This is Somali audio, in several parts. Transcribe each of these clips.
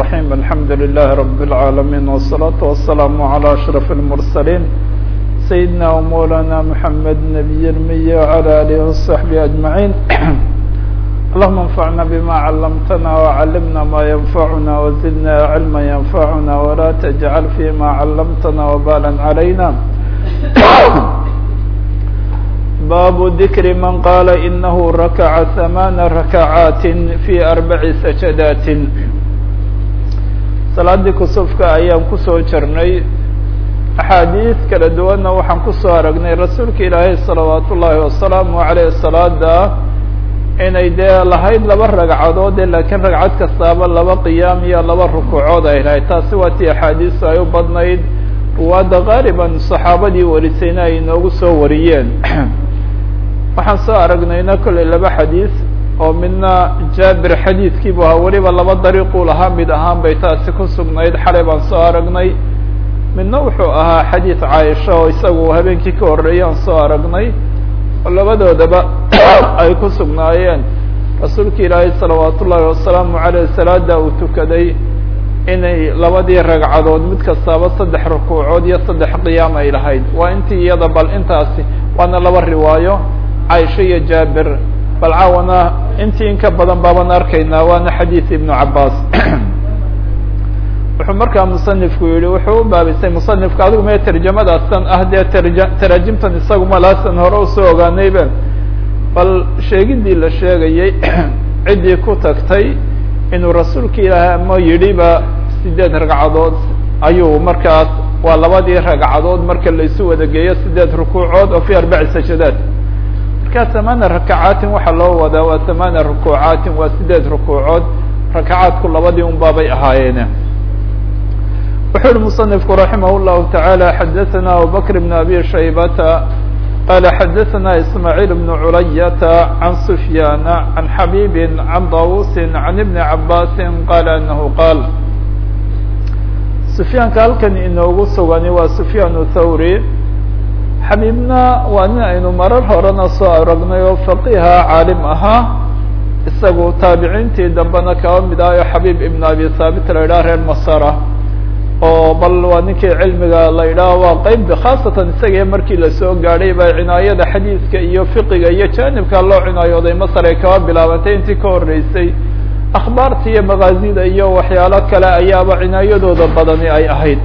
الرحيم الحمد لله رب العالمين والصلاة والسلام على أشرف المرسلين سيدنا ومولانا محمد نبي المية وعلى آله وصحبه أجمعين اللهم انفعنا بما علمتنا وعلمنا ما ينفعنا وزدنا علما ينفعنا ولا تجعل فيما علمتنا وبالا علينا باب ذكر من قال إنه ركع ثمان ركعات في أربع سجدات salaadii kusufka ayaan kusoo jirnay axaadiis kala duwanna waxaan kusoo aragnay rasuulka ilaahay salawaat ullaahi wasalaamu aleyh salaada inay dee lahayd laba ragcadood ee laakiin ragcad kastaaba laba qiyaam iyo laba rukuucood ay lahayd taasi waa tii axaadiistu ay u badnayd ruwaadda qaaliban saxaabadii warisayna ay inoogu soo wariyeen waxaan soo aragnayna kollay laba xadiis oo midna jaabir xadiidkiibu ahaa weliba laba dariiquu lahaa mid ahaan bay taasi ku sugnayd xalay baan soo aragnay midna wuxuu ahaa xadiid caaisha oo isagu habeenkii ka horreeyay aan soo aragnay oo labadoodaba ay ku sugnaayeen rasuulka ilaahay salawaat ullaahi wasalaamu caleyh salaada uu tukaday inay labadii ragcadood mid kastaaba saddex rukuucood iyo saddex qiyaam ay lahayd waa intii iyada bal intaasi waana laba riwaayo caaisha iyo jaabir bal caawana intii in ka badan baaban arkaynaa waana xadiid ibnu cabaas wuxuu markaa musanifku yihi wuxuu u baabisay musanifka adigu mee tarjamadaasan ah dee tarja taraajimtan isagu malaasan hore usoo ogaanaybe bal sheegidii la sheegayey ciddii ku tagtay inuu rasuulka ilaahay ama yidhiba sideed ragcadood ayuu markaas waa labadii ragcadood marka laisu wada geeyo sideed rukuucood oo fi arbaci sajadaad marka tamaana rakacaatin waxaa loo wadaa waa tamaana rukuucaatin waa sideed rukuucood rakacaadku labadii un baabay ahaayeene wuxuu yihi musanifku raximah llahu taعalى xadaثana abubakr bn abi shaybata qala xadaثana ismaaعiil bn culayata can sufyaana can xabiibi can dawusi can ibni cabaasi qala anahu qaal sufyaanka halkan inoogu sugani waa sufyaan thawri xabiibna waa nin aynu marar horena soo aragnay oo faqiha caalim ahaa isagu taabiciintii dambena kaba mid ah oo xabiib ibn abi thaabit la yidhaha reer masara oo bal waa ninkii cilmiga la yidhaho waa qeyb khaasatan isaga markii lasoo gaadhay ba cinaayada xadiidka iyo fiqiga iyo janibka loo cinaayooday masar ay kaba bilaabantay intii ka horreysay akhbaarta iyo makaazida iyo waxyaalo kale ayaaba cinaayadooda badani ay ahayd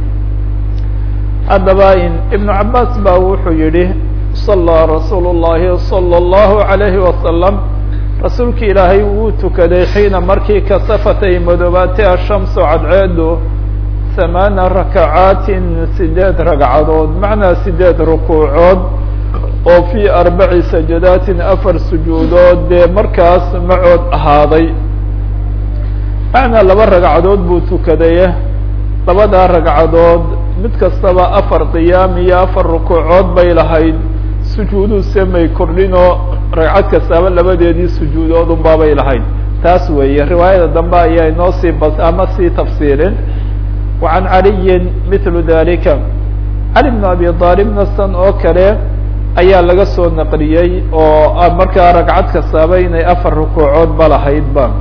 haddaba ibnu cabaas ba wuxuu yihi sallaa rasuulu llahi salى اllahu عalayhi wasalam rasuulki ilaahay wuu tukaday xiina markii kasafatay madoobaatay ashamsu cadceedu hamaana rakacaatin sideed ragcadood macnaa sideed rukuucood oo fii arbaci sajadaatin afar sujuudood dee markaas macood ahaaday macnaa laba ragcadood buu tukaday labadaa ragcadood mid kastaba afar qiyaam iyo afar rukuucood bay lahayd sujuuduuse may kordhinoo ragcad kastaaba labadeedii sujuudood un baabay lahayd taas weeye riwaayada dambe ayaa inoo sii bas ama sii tafsiilin وعan عaliyi mثl dalika cali بن abi طaalibna san oo kale ayaa laga soo naqliyey oo markaa ragcad kastaaba inay afar rukuucood ba lahaydba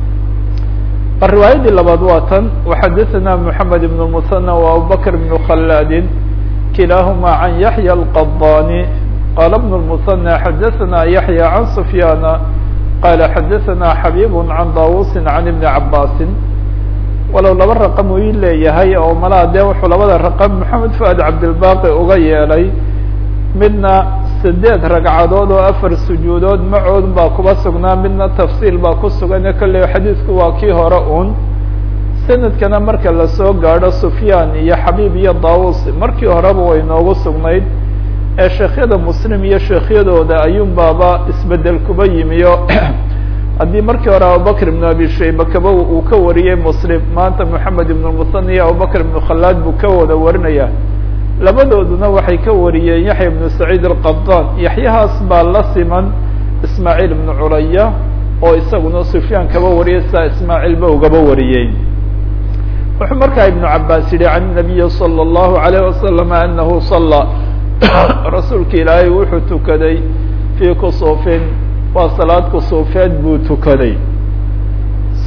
bal riwaayadii labaad waa tan وxadaثna mحamed بن المثنى وabubakr بن khladin kilahma عan yaحyى الqضاni qala بن المثنى xadaثna yaحyى عan سfyاna qala xadaثna xabيb عan dawusi عan iبn cabasi walow laba raqam uu ii leeyahay oo malaa dee wuxuu labada raqam maxamed fuad cabdilbaqi uga yeelay midna sideed ragcadood oo afar sujuudood macood baa kuba sugnaa midna tafsiil baa ku sugan kolley xadiidku waa kii hore un sanadkana marka lasoo gaadho sufyaan iyo xabiib iyo daawus markii horeba way noogu sugnayd ee sheekhyada muslim iyo sheekhyadooda ayuun baaba isbedel kuba yimiyo haddii markii hore abubakr ibn abi shayba kaba uu ka wariyey muslim maanta moxamed ibn musan iyo abubakr ibn khalaad buu ka wada warinaya labadooduna waxay ka wariyeen yaxya ibnu saciid alqabdan yaxyahaas baa la siman ismaaciil ibnu culaya oo isaguna sufyaan kaba wariyay sidaa ismaaciil ba ugaba wariyey wuxuu markaa ibnu cabaas yihi can nabiyi salى اllahu alayh wasalam anahu sala rasuulka ilaahay wuxuu tukaday fii kusufin waa salaad kusuufeed buu tukaday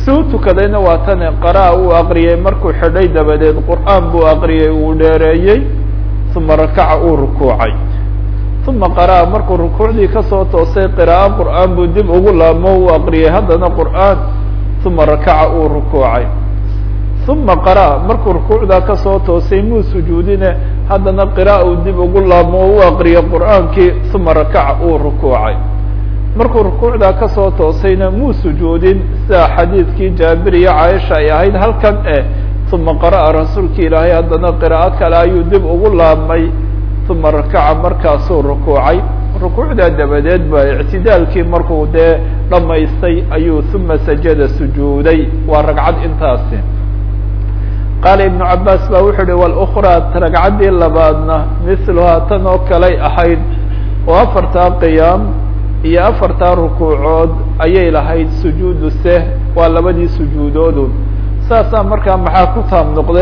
si u tukadayna waa tane qara'a uu aqriyey markuu xidhay dabadeed qur'aan buu aqriyey uu dheereeyey uma rakaca uu rukuucay uma qara'a markuu rukuucdii kasoo toosay qiraa'o qur'aan buu dib ugu laabmo uu aqriyey haddana qur'aan uma rakaca uu rukuucay uma qara'a markuu rukuucdaa kasoo toosay muu sujuudine haddana qira'a uu dib ugu laabmo o u aqriyey qur'aankii uma rakaca uu rukuucay markuu rukuucdaa kasoo toosayna muu sujuudin sida xadiidkii jaabir iyo caaisha ay ahayd halkan eh uma qara'a rasuulki ilaahay haddana qiraa'o kale ayuu dib ugu laabmay uma rakaca markaasuu rukuucay rukuucdaa dabadeed ba ictidaalkii markuu dee dhammaystay ayuu uma sajada sujuuday waa ragcad intaasi qaala ibnu cabaas ba wuxuu uhi wاlأkraa ragcaddii labaadna miluhaa tan oo kaley ahayd oo afartaa qiyaam iyo afartaa rukuucood ayay lahayd sujuudu seh waa labadii sujuudoodu saasaa markaa maxaa ku taab noqday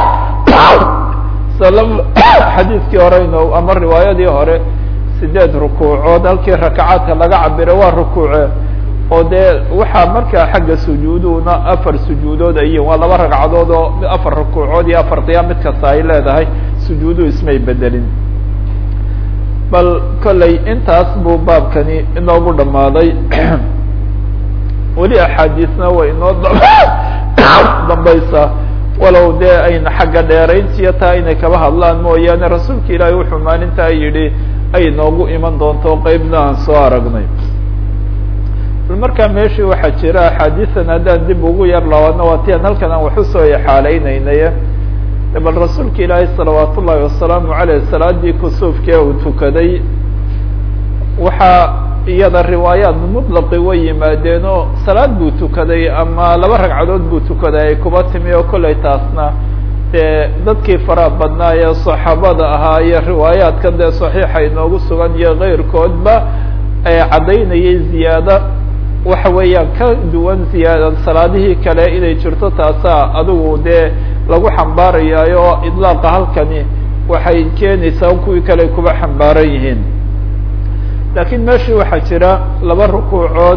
xadiidkii horeyno ama riwaayadii hore sideed rukuucood halkii rakacaadka laga cabiro waa rukuuce oo dee waxaa markaa xagga sujuuduhuna afar sujuudood ay yihin waa laba ragcadood oo afar rukuucood iyo afar qiyaam mid kasta ay leedahay sujuuduhu ismay bedelin bal kolley intaas buu baabkani inoogu dhammaaday weli axaadiisna way inoo dambaysaa walow dee ayna xagga dheerayntiyo taa inay kaba hadlaan mooyaane rasuulka ilaahay wuxuu maalintaa yidhi ay noogu iman doonto qeybna aan soo aragnay bal markaa meeshii waxaa jira axaadiisan haddaan dib ugu yar labaadna waa ti aan halkan aan wax usoo exaaleynaynaye bal rasuulka ilaahay salawaat ullaahi wasalaamu caleyh salaadii kusuufkee uu tukaday waxaa iyada riwaayaat mutlaqi way yimaadeen oo salaad buu tukaday ama laba ragcadood buu tukaday ay kuba timi oo kollay taasna dee dadkii faraha badnaa ee saxaabada ahaa iyo riwaayaadkan dee saxiixa inoogu sugan iyo keyrkoodba ee caddaynayay ziyaado waxa weeyaan ka duwan ziyaada salaadihii kale inay jirto taasaa adigu dee lagu xambaarayaayo idlaaqa halkani waxay keenaysaa kuwii kale kuba xambaaran yihiin laakiin meeshii waxaa jira laba rukuucood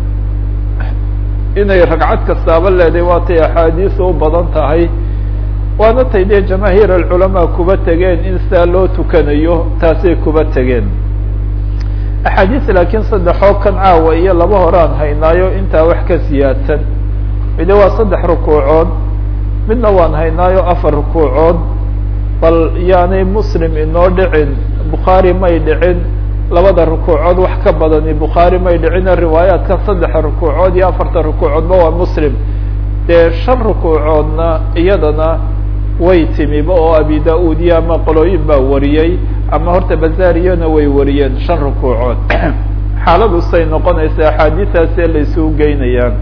inay ragcad kastaaba leedahay waatay axaadiisu u badan tahay waana tay dee jamaahiir alculamaa kuba tegeen in sidaa loo tukanayo taasay kuba tegeen axaadiis laakiin saddexoo kan caawa iyo laba horaan haynaayo intaa wax ka siyaadsan mide waa saddex rukuucood midna waan haynaayo afar rukuucood bal yaanay muslim inoo dhicin bukhaari may dhicin labada rukuucood wax ka badani bukhaari may dhicina riwaayaadka saddexa rukuucood iyo afarta rukuucoodba waa muslim dee shan rukuucoodna iyadana way timiba oo abi da-uud iyo ama qolooyin baa wariyey ama horta bazariyona way wariyeen shan rukuucood xaaladu say noqonaysa axaadiistaasee la isugu geynayaan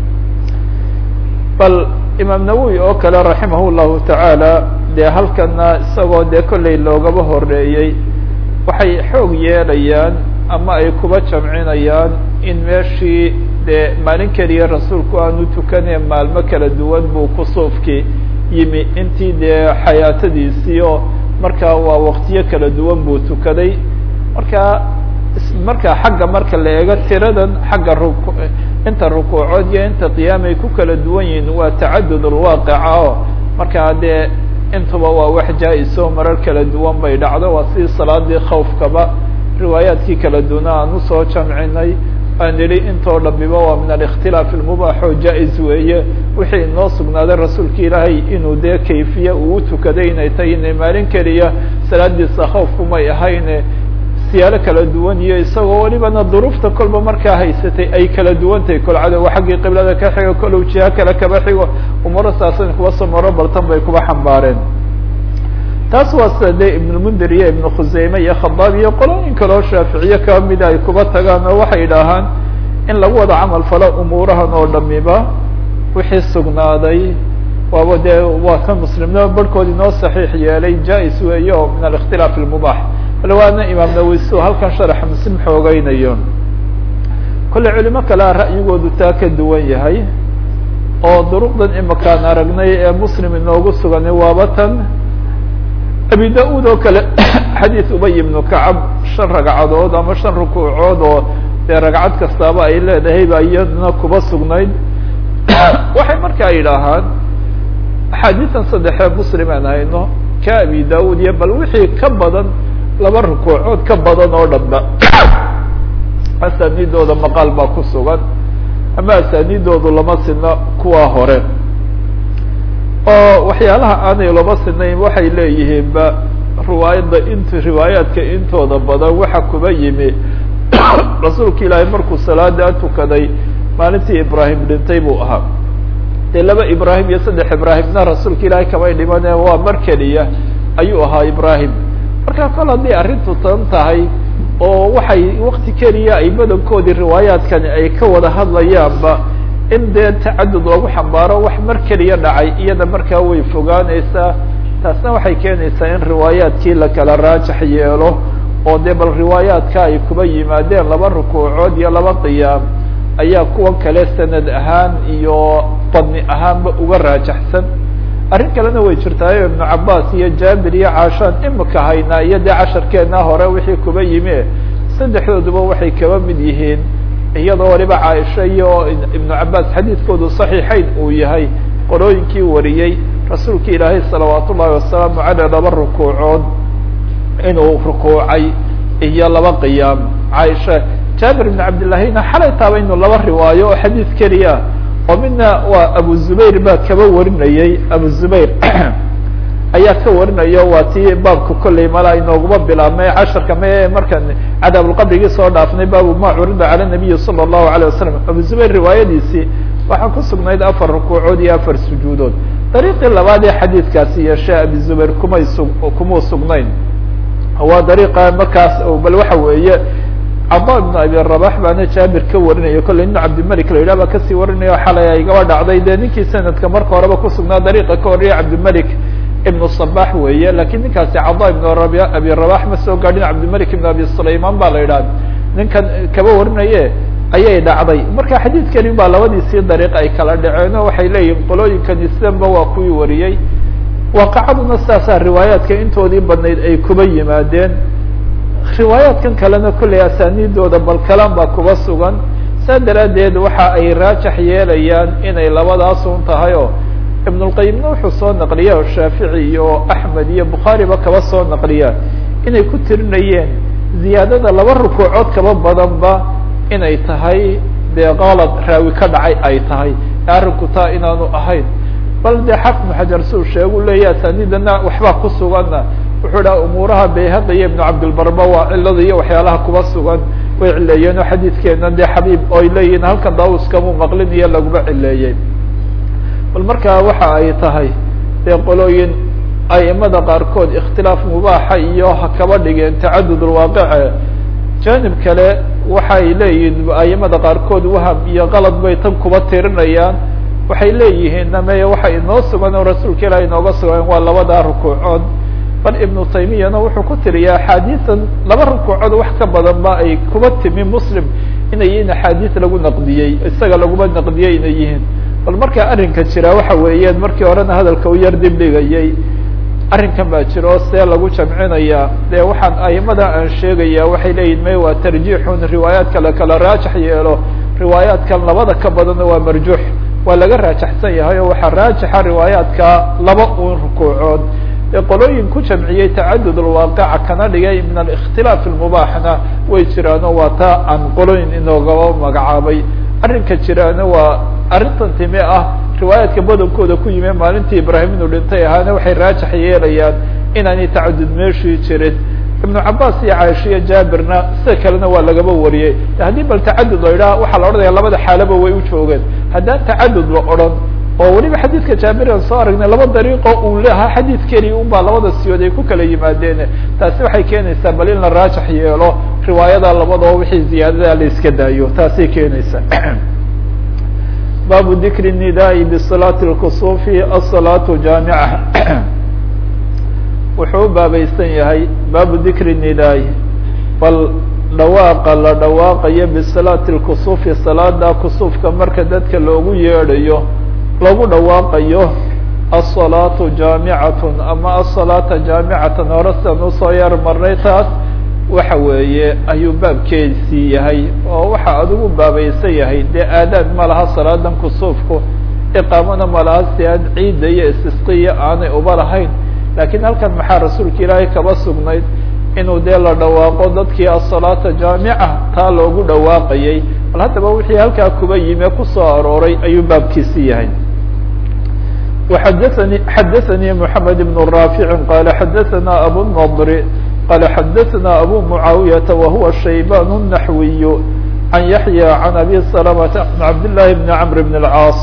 bal imaam nawowi oo kale raximah llahu tacaala dee halkana isagoo dee kolley loogaba horeeyey waxay xoog yeelayaan ama ay kuba jamcinayaan in meeshii dee maalin keliya rasuulku aanu tukanee maalmo kala duwan buu kusuufkii yimi intii dee xayaatadiisii oo markaa waa waktiyo kala duwan buu tukaday marka marka xagga marka la eego tiradan xagga ruku inta rukuucood iyo inta qiyaamay ku kala duwan yihiin waa tacadud alwaaqica oo markaa dee intuba waa wax jaa-iso marar kala duwan bay dhacdo waa sidii salaadii khawfkaba riwaayaadkii kala duwana aan usoo jamcinay aan idhi intoo dhamiba waa min alikhtilaaf ilmubaax oo jaa-is weeye wixii inoo sugnaaday rasuulka ilaahay inuu dee kayfiye uu utukaday inay tahay inay maalin keliya salaadiisa khawfkumay ahayne siyaalo kala duwan iyo isagoo welibana duruufta kolba markaa haysatay ay kala duwantahay kol cadowa xaggii qiblada ka xigo kolow jiha kale kaba xigo umaro saasan kuwa samaro baltan bay kuba xambaareen taas waa sida dee ibnulmundir iyo ibnu khuseyme iyo khabaab iyo qolooyin kaloo shaaficiye kaba mida ay kuba tagaan oo waxay idhaahaan in lagu wada camal falo umuurahan oo dhamiba wixii sugnaaday waaba dee waa kan muslimnimo barhkood inoo saxiix yeelay jaa-is weeye oo min alikhtilaaf ilmubaax bal waana imaam nawowi si halkan sharaxa muslim xoogeynayo kolley culimo kalea ra'yigoodu taa ka duwan yahay oo duruqdan imakaan aragnay ee muslim inoogu suganay waaba tan abi da-uud oo kale xadiis ubay ibnu kacab shan ragcadood ama shan rukuucood oo dee ragcad kastaaba ay leedahay ba iyaduna kuba sugnayd waxay markaa yidhaahaan axaadiisan saddexee muslim aan hayno ka abi daud iyo bal wixii ka badan laba rukuucood ka badan oo dhanba asaanidooda maqaal baa ku sugan ama asaanidoodu lama sino kuwa hore oo waxyaalaha aanay lama sinayn waxay leeyihiinba riwaayadda int riwaayaadka intooda badan waxa kuba yimi rasuulka ilaahay markuu salaada tukaday maalintii ibraahim dhintay buu ahaa dee laba ibraahim iyo saddex ibraahimna rasuulka ilaahay kamay dhimane waa mar keliya ayuu ahaa ibraahim marka kol haddii arrintu tan tahay oo waxay wakti keliya ay badankoodii riwaayaadkani ay ka wada hadlayaanba in dee tacadud lagu xambaaro wax mar keliya dhacay iyada markaa way fogaanaysaa taasna waxay keenaysaa in riwaayaadkii la kala raajax yeelo oo dee bal riwaayaadka ay kuba yimaadeen laba rukuucood iyo laba qiyaam ayaa kuwa kale sanad ahaan iyo badni ahaanba uga raajaxsan arrin kalena way jirtaayo ibnu cabaas iyo jaabir iyo caashaan imika haynaa iyo dee casharkeena hore wixii kuba yimi saddexdooduba waxay kaba mid yihiin iyadoo waliba caaisha iyo ibnu cabaas xadiidkoodu saxiixayn uu yahay qorooyinkii wariyey rasuulka ilaahay salawaat ullahi wasalaamu caleyh laba rukuucood inuu rukuucay iyo laba qiyaam caaisha jaabir ibn cabdillahina xalay taaba inu laba riwaayo oo xadiid keliya oo midna waa abu zubayr baa kaba warinayey abu zubayr ayaa ka warinayo waa tii baabka kolley mala inooguma bilaabmay casharka me markan cadaabulqabrigii soo dhaafnay baabu ma curida cala nabiyi sala allahu alayh wasalam abu zubayr riwaayadiisii waxaa ku sugnayd afar rukuucood iyo afar sujuudood dariiqii labaad ee xadiidkaasi yeeshe abi zubayr kumay sug kumuu sugnayn waa dariiqa markaas bal waxa weeye cada ibnu abi rabax baana jaabir ka warinaya kolley ibnu cabdimalik la yidhah baa kasii warinaya xalay ay gaba dhacday dee ninkii sanadka marka horeba kusugnaa dariiqa ka horreya cabdimalik ibnu sabax weeye lakin ninkaasi cada ibnu rabi abi rabax ma soo gaadhin cabdimalik ibnu abi sulayman ba la yidhaha ninkan kaba warinaye ayay dhacday marka xadiidkani baa labadiisii dariiq ay kala dhaceen oo waxay leeyihin qolooyinkani sidanba waa kuwii wariyey waaqacaduna sidaasaa riwaayaadka intoodii badnayd ay kuba yimaadeen riwaayaadkan kalena kolley asaaniidooda bal kalan baa kuba sugan saa daraaddeed waxa ay raajax yeelayaan inay labadaasun tahay oo ibnulqayimna wuxuu soo naqliya oo shaafici iyo axmed iyo bukhaariba kaba soo naqliya inay ku tirinayeen ziyaadada laba rukuucood kaba badanba inay tahay dee qalad raawi ka dhacay ay tahay arrinku taa inaanu ahayn bal dee xafmu xajar suu sheegu leeya asaaniidana waxbaa ku suganna wuxuu dhaha umuuraha bayhaqi iyo ibnu cabdilbarba waa cilada iyo waxyaalaha kuba sugan way cileeyeen oo xadiidkeena dee xabiib oy leeyihin halkan daawuskamuu maqlin iyo laguma cileeyey bal markaa waxa ay tahay dee qolooyin aimada qaarkood ikhtilaaf mubaaxa iyo ha kaba dhigeen tacadud lwaaqice janib kale waxay leeyihiin aimada qaarkood waham iyo qalad bay tan kuba tirinayaan waxay leeyihiin name waxa inoo sugan oo rasuulka ilaah inooga sugan waa labadaa rukuucood bal ibnu taymiyana wuxuu ku tiriyaa axaadiisan laba rukuucood wax ka badan ba ay kuba timi muslim inay yihiin axaadiis lagu naqdiyey isaga laguma naqdiyey inay yihiin bal markaa arrinka jira waxa weeyaan markii horena hadalka u yar dib dhigayay arrinkan baa jira oo see lagu jamcinaya dee waxaan aimada aan sheegaya waxay leeyihin may waa tarjiixun riwaayaadka la kala raajax yeelo riwaayaadkan labada ka badanna waa marjuux waa laga raajaxsan yahay oo waxaa raajixa riwaayaadka laba un rukuucood ee qolooyin ku jamciyey tacadud alwaaqica kana dhigay min alikhtilaaf almubaaxna way jiraano waa taa aan qolooyin inoogaba magacaabay arrinka jiraana waa arrintan timi ah riwaayaadka badankooda ku yimi maalintii ibraahim inuu dhintay ahaana waxay raajax yeelayaan inaanay tacadud meeshii jirin ibnu cabaas iyo caaisha iyo jaabirna sida kalena waa lagaba wariyey haddii bal tacadud la idhaha waxaa la odhanaya labada xaalaba way u joogeen haddaan tacadud la odhan oo weliba xadiidka jaabir aan soo aragnay laba dariiqo uu leahaa xadiid keli un baa labada siyood ay ku kala yimaadeen taasi waxay keenaysaa bal in la raajax yeelo riwaayada labadoo wixii ziyaadada la iska daayo taasay keenaysaa baabu dikri الnidaai bصalaati اlkusufi aلsalaaةu jaamica wuxuu u baabaysan yahay baabu dikri nidaai bal dhawaaqa la dhawaaqayo bisalaati اlkusufi salaada kusufka marka dadka loogu yeedhayo lagu dhawaaqayo aلsalaatu jaamicatun ama asalaata jaamicatan hore sidan usoo yar marnay taas waxa weeye ayuu baabkeedii yahay oo waxa adigu baabaysan yahay dee aadaad ma laha salaadan kusuufku iqaamona malaasi aan ciidda iyo istisqiya aanay uba lahayn lakiin halkan maxaa rasuulka ilaahay kaba sugnayd inuu dee la dhawaaqo dadkii asalaata jaamica taa loogu dhawaaqayay bal haddaba wixii halkaa kuba yime kusoo arooray ayuu baabkiisi yahay وxadثnي xadaثnي محamed بن رافع qال xadaثna أbو النضr qال xadaثna أbو معaaوiyة وهuوa شhaybاn النحوي عن يحيى عن أbي سلمة عن عبد الله بن عمرو بن العاص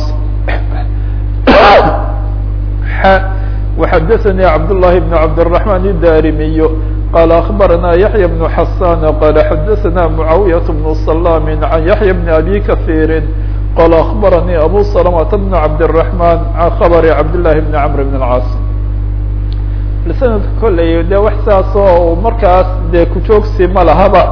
وxadaثnي عبد الله بن عبد الرحمن الداrمي qال أخبرنا يحيى بن حسان qال xadaثna معaaوية بن سلام عن يحيى بن أbي كثير qال أخبرني أbو سلمة بن عبد الرحمن عن خبر عبد الله بن عمرو بن العاص sanadka kolley de wax saasoo markaas dee kujoogsi ma lahaba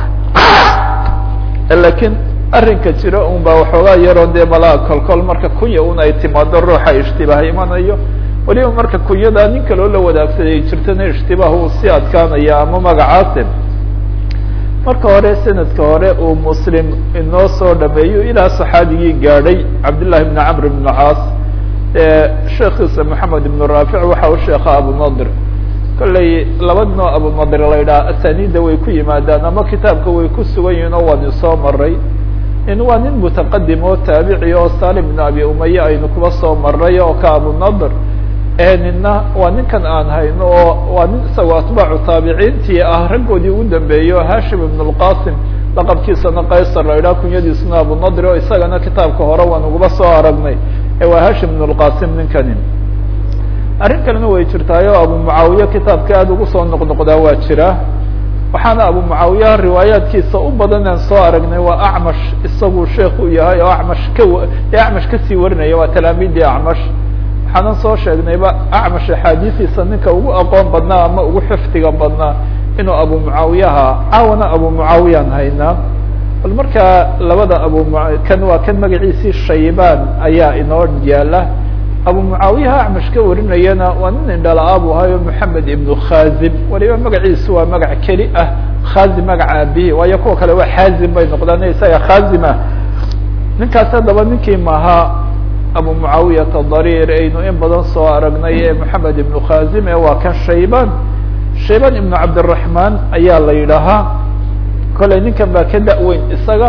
lakiin arrinka jira un baa waxoogaa yaroo dee malaa kolkol marka kunya un ay timaado ruuxa ishtibaah imanayo weliba marka kunyada nin kaloo la wadaagsaday jirtana ishtibaah uu sii adkaanaya ama magacaase marka hore sanadka hore uu muslim inoo soo dhameeyo ilaa saxaabigii gaadhay cabdالlahi بn cmr بn caas sheekiisa moxamed ibn raafic waxa u sheeka abunadir kolley laba noo abunadir la yidhaha asaniida way ku yimaadaan ama kitaabka way ku sugan yihin oo waan isoo maray in waa nin mutaqadim oo taabici oo salim bn abi umaye aynu kuba soo maray oo ka abunadir nina waa ninkan aan hayno oo waa nin isagoo atbaacu taabiciintii ah raggoodii ugu dambeeyey oo hashim ibn اlqasim laqabkiisana qaysar la idhaha kunyadiisuna abunadir oo isagana kitaabka hore waan uguba soo aragnay ee waa hashim ibn اlqasim ninkani arrin kalena way jirtaayo abu mucaawiye kitaabka aada ugu soo noqnoqdaa waa jira waxaana abu mucaawiyaha riwaayaadkiisa u badan aan soo aragnay waa acmash isagu sheek u yahay oo acmash ka ee acmash kasii warinaya waa talaamiidii acmash waxaanan soo sheegnayba acmash axaadiistiisa ninka ugu aqoon badnaa ama ugu xifdiga badnaa inuu abu mucaawiyaha caawana abu mucaawiyaan haynaa bal markaa labada abu kan waa kan magaciisii shaybaan ayaa inoo yaala abu mucaawiyaha acmash ka warinayana waa nin indhala bu ahayo moxamed ibnu khazim waliba magaciisu waa magac keli ah khazim magaca aabihi waayo kuwa kale waa xaazim bay noqdaan isaga khazim ah ninkaas haddaba ninkii mahaa abu mucaawiyata dariir aynu in badan soo aragnay ee moxamed ibnu khazim ee waa kan shayban shayban ibnu cabdiraحman ayaa la yidhaahaa kolley ninkan baa ka da-weyn isaga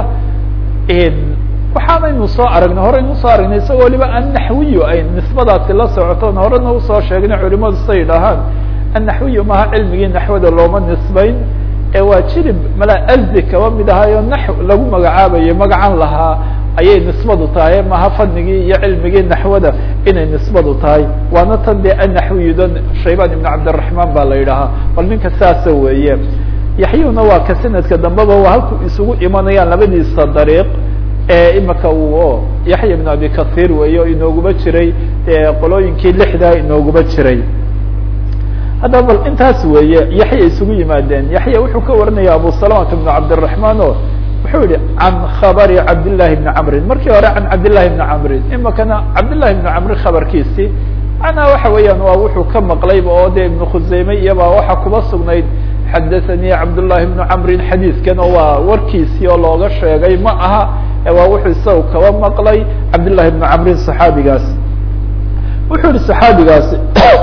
waxaanaynu soo aragnay horeynu soo aragnay isagoo waliba annaxwiyu ay nisbadaasi la socotoon horena usoo sheegnay culimadu say yidhaahaan annaxwiyu maha cilmigii naxwada looma nisbayn ee waa jirib mala azdi kaba mid ahaayo nax lagu magacaabayo magacan lahaa ayay nisbadu tahay maha fanigii iyo cilmigii naxwada inay nisbadu tahay waana tan dee annaxwiyudan shayban ibn cabdiraحman baa la yidhaahaa bal ninka saasa weeye yaxyuna waa ka sanadka dambeba waa halku isugu imanayaan labadiisa dariiq ee imika uu yaxya ibn abi kathir weeye o inooguma jiray qolooyinkii lixdaa inooguma jiray haddaba bal intaas weeye yaxya isugu yimaadeen yaxya wuxuu ka warinaya abu salamata bn cabdiraحman o wuxuu yihi can khabari cabdillahi bni camrin markii hore can cabdillahi bni camrin imikana cabdillahi bni camrin khabarkiisii macnaha waxa weeyaan waa wuxuu ka maqlayba oo de ibnu khuseyme iyobaa waxa kuba sugnayd xadathanii cabdullahi bnu camrin xadiidkan oo waa warkiisii oo looga sheegay ma aha waa wuxuu isaga kaba maqlay cabdillahi bnu camrin saxaabigaas wuxuu yihi saxaabigaasi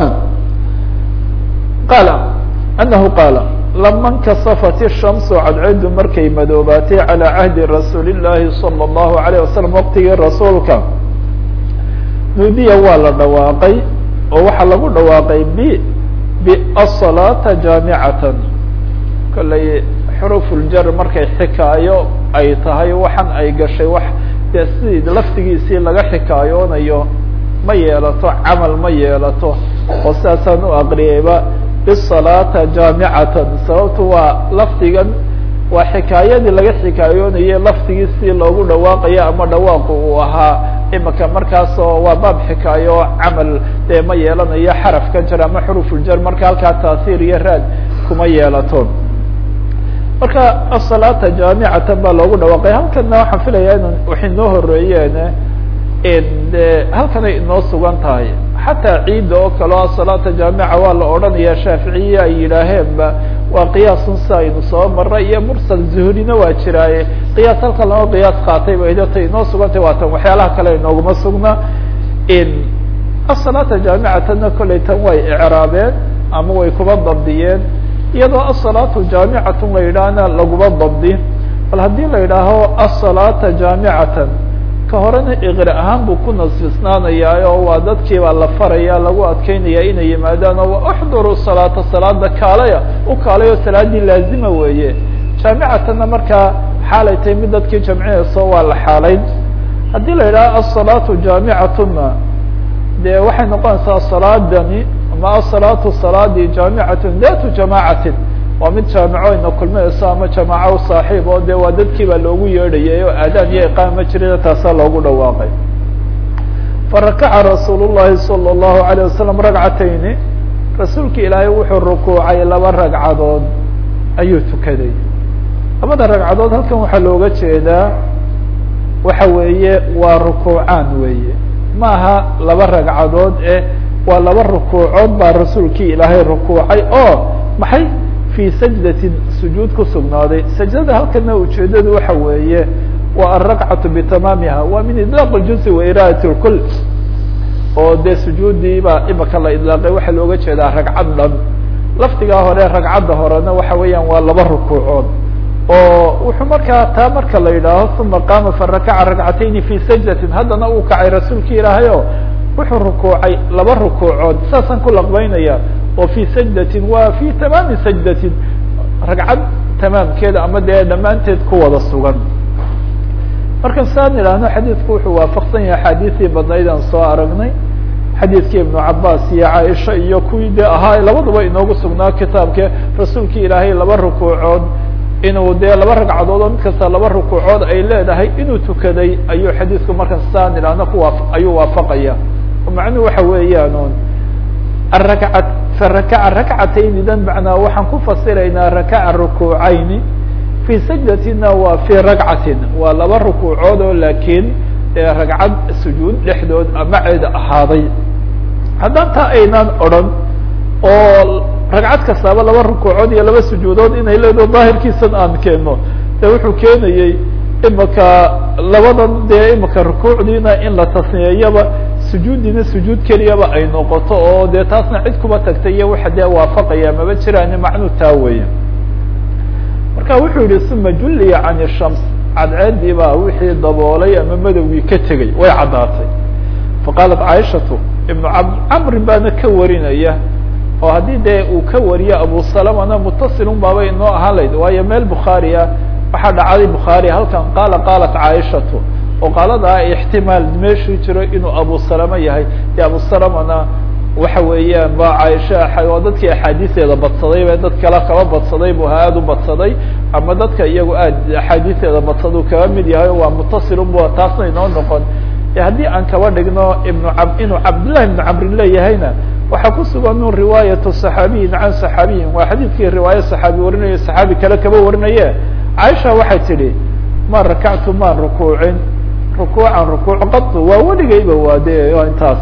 qaala anahu qaala lama nkasafat الshamsu cadceedu markay madoobaatay calى cahdi rasuuli الlahi salى الlahu عalيه wasalam waqtigii rasuulka nuudiya waa la dhawaaqay oo waxaa lagu dhawaaqay b basalaata jaamicatan kolley xurufuljar markay xikaayo ay tahay waxan ay gashay wax dee sidii laftigiisii laga xikaayoonayo ma yeelato camal ma yeelato oo sidaasaan u aqriyayba bisalaata jaamicatan sababtu waa lafdigan waa xikaayadii laga xikaayoonaye laftigiisii loogu dhawaaqayo ama dhawaaqu uu ahaa imika markaasoo waa baab xikaayo oo camal dee ma yeelanayo xarafka jar ama xurufuljar marka halkaa taasiir iyo raad kuma yeelato marka asalaata jaamicatan baa loogu dhawaaqay halkana waxaan filaya in waxay noo horeeyeen de halkanay inoo sugan tahay xataa ciidda oo kale o asalaata jaamica waa la odhanaya shaaficiye ay yidhaaheenba waa qiyaasun si aynu soo maray iyo mursal zuhrina waa jiraaye qiyaas halkan lama qiyaas qaatay ba idata inoo sugantay waa tan waxyaalaha kale inooguma sugna asalaata jaamicatana kollay tan way icraabeen ama way kuba dabdiyeen iyadoo asalaatu jaamicatun la yidhaahna laguma dabdi bal haddii la yidhaaho asalaata jaamicatan ka horena iqri ahaan buu ku nasbisnaanayaa oo waa dadkii baa la faraya lagu adkeynaya inay yimaadaan oo uxduru salaata salaada kaalaya u kaalayo salaadii laazima weeye jaamicatanna markaa xaalay tahay mid dadkii jamcinayso waa la xaalayn haddii la yidhaho asalaatu jaamicatuna de waxay noqonaysaa salaadani ama asalaatu salaadii jaamicatun datu jamaacatin waa mid jaamico ina kulminayso ama jamaaco saaxiib oo de waa dadkii baa loogu yeedhayay oo aadaan iyo iqaam ma jirina taasaa loogu dhawaaqay farakaca rasuul llahi salى اllahu alayه wasalam ragcatayni rasuulki ilaahay wuxuu rukuucay laba ragcadood ayuu tukaday labada ragcadood halkan waxaa looga jeedaa waxa weeye waa rukuucaan weeye maaha laba ragcadood eh waa laba rukuucood baa rasuulkii ilaahay rukuucay oo maxay fii sajdatin sujuud ku sugnaaday sajdada halkana ujeedadu waxa weeye waa alrakcatu bitamaamiha waa min idlaaq اljuzi wa iraadat اlkul oo dee sujuudii baa imaka la idlaaqay waxaa looga jeedaa ragcad dhan lafdigaa hore ragcadda horena waxa weeyaan waa laba rukuucood oo wuxuu markaa taa marka la yidhaaho uma qaama farakaca ragcatayni fi sajdatin haddana uu kacay rasuulki ilaahay o wuxuu rukuucay laba rukuucood saasaan ku laqbeynaya oo fi sajdatin waa fi tamaami sajdatin ragcad tamaamkeeda ama dee dhammaanteed ku wada sugan marka saan idhaahno xadiidku wuxuu waafaqsan yahay axaadiisii badnayd aan soo aragnay xadiidkii ibnu cabaas iyo caaisha iyo kuwii de ahaa labaduba inoogu sugnaa kitaabke rasuulkii ilaahay laba rukuucood inuu dee laba ragcadood oo mid kasta laba rukuucood ay leedahay inuu tukaday ayuu xadiidku marka saan idhaahno kuwa ayuu waafaqaya macnuhu waxa weeyaan un araka farakaca rakcatayni dan macnaa waxaan ku fasiraynaa rakaca rukuucayni fi sajdatina waa fi ragcatin waa laba rukuucood oo laakiin ragcad sujuud dhexdood amaceeda ahaaday haddaan taa aynaan odran oo ragcad kastaaba laba rukuucood iyo laba sujuudood inay leedaho daahirkiisan aan keeno de wuxuu keenayey imaka labadan dee imaka rukuucdiina in la tasniyeeyaba sujuuddiina sujuud keliyaba ay noqoto oo dee taasna cid kuba tagtay iyo waxa dee waafaqaya maba jiraan macnuu taa weya marka wuxuu yihi uma julliya can shams cadceedii baa wixii daboolay ama madowgii ka tegey way caddaatay faqaalat caaishatu ibnu camrin baana ka warinaya oo haddii dee uu ka wariyo abu salamana mutasilun baaba inoo ahaan layd waayo meel bukhaariya waxaa dhacday bukhaari halkan qaala qaalat caaishatu oo qaaladaa ixtimaal meeshuu jiro inuu abu salama yahay dee abu salamana waxa weeyaan ba caaisha waa dadkii axaadiisteeda badsaday be dad kale kaba badsaday bu aad u badsaday ama dadka iyagu aad axaadiisteeda badsadu kaba mid yahay waa mutasilun bu taasna inoo noqon haddii aan kaba dhigno ibnu ab inuu cabdillahi ibnu camrin leeyahayna waxaa ku sugan un riwaayatu صaxaabiyin can صaxaabiyin waa xadiidkii riwaayo صaxaabi warinayo صaxaabi kale kaba warinaye caaisha waxay tidhi ma rakactu maan rukuucin rukuucan rukuuc qatu waa weligayba waa de intaas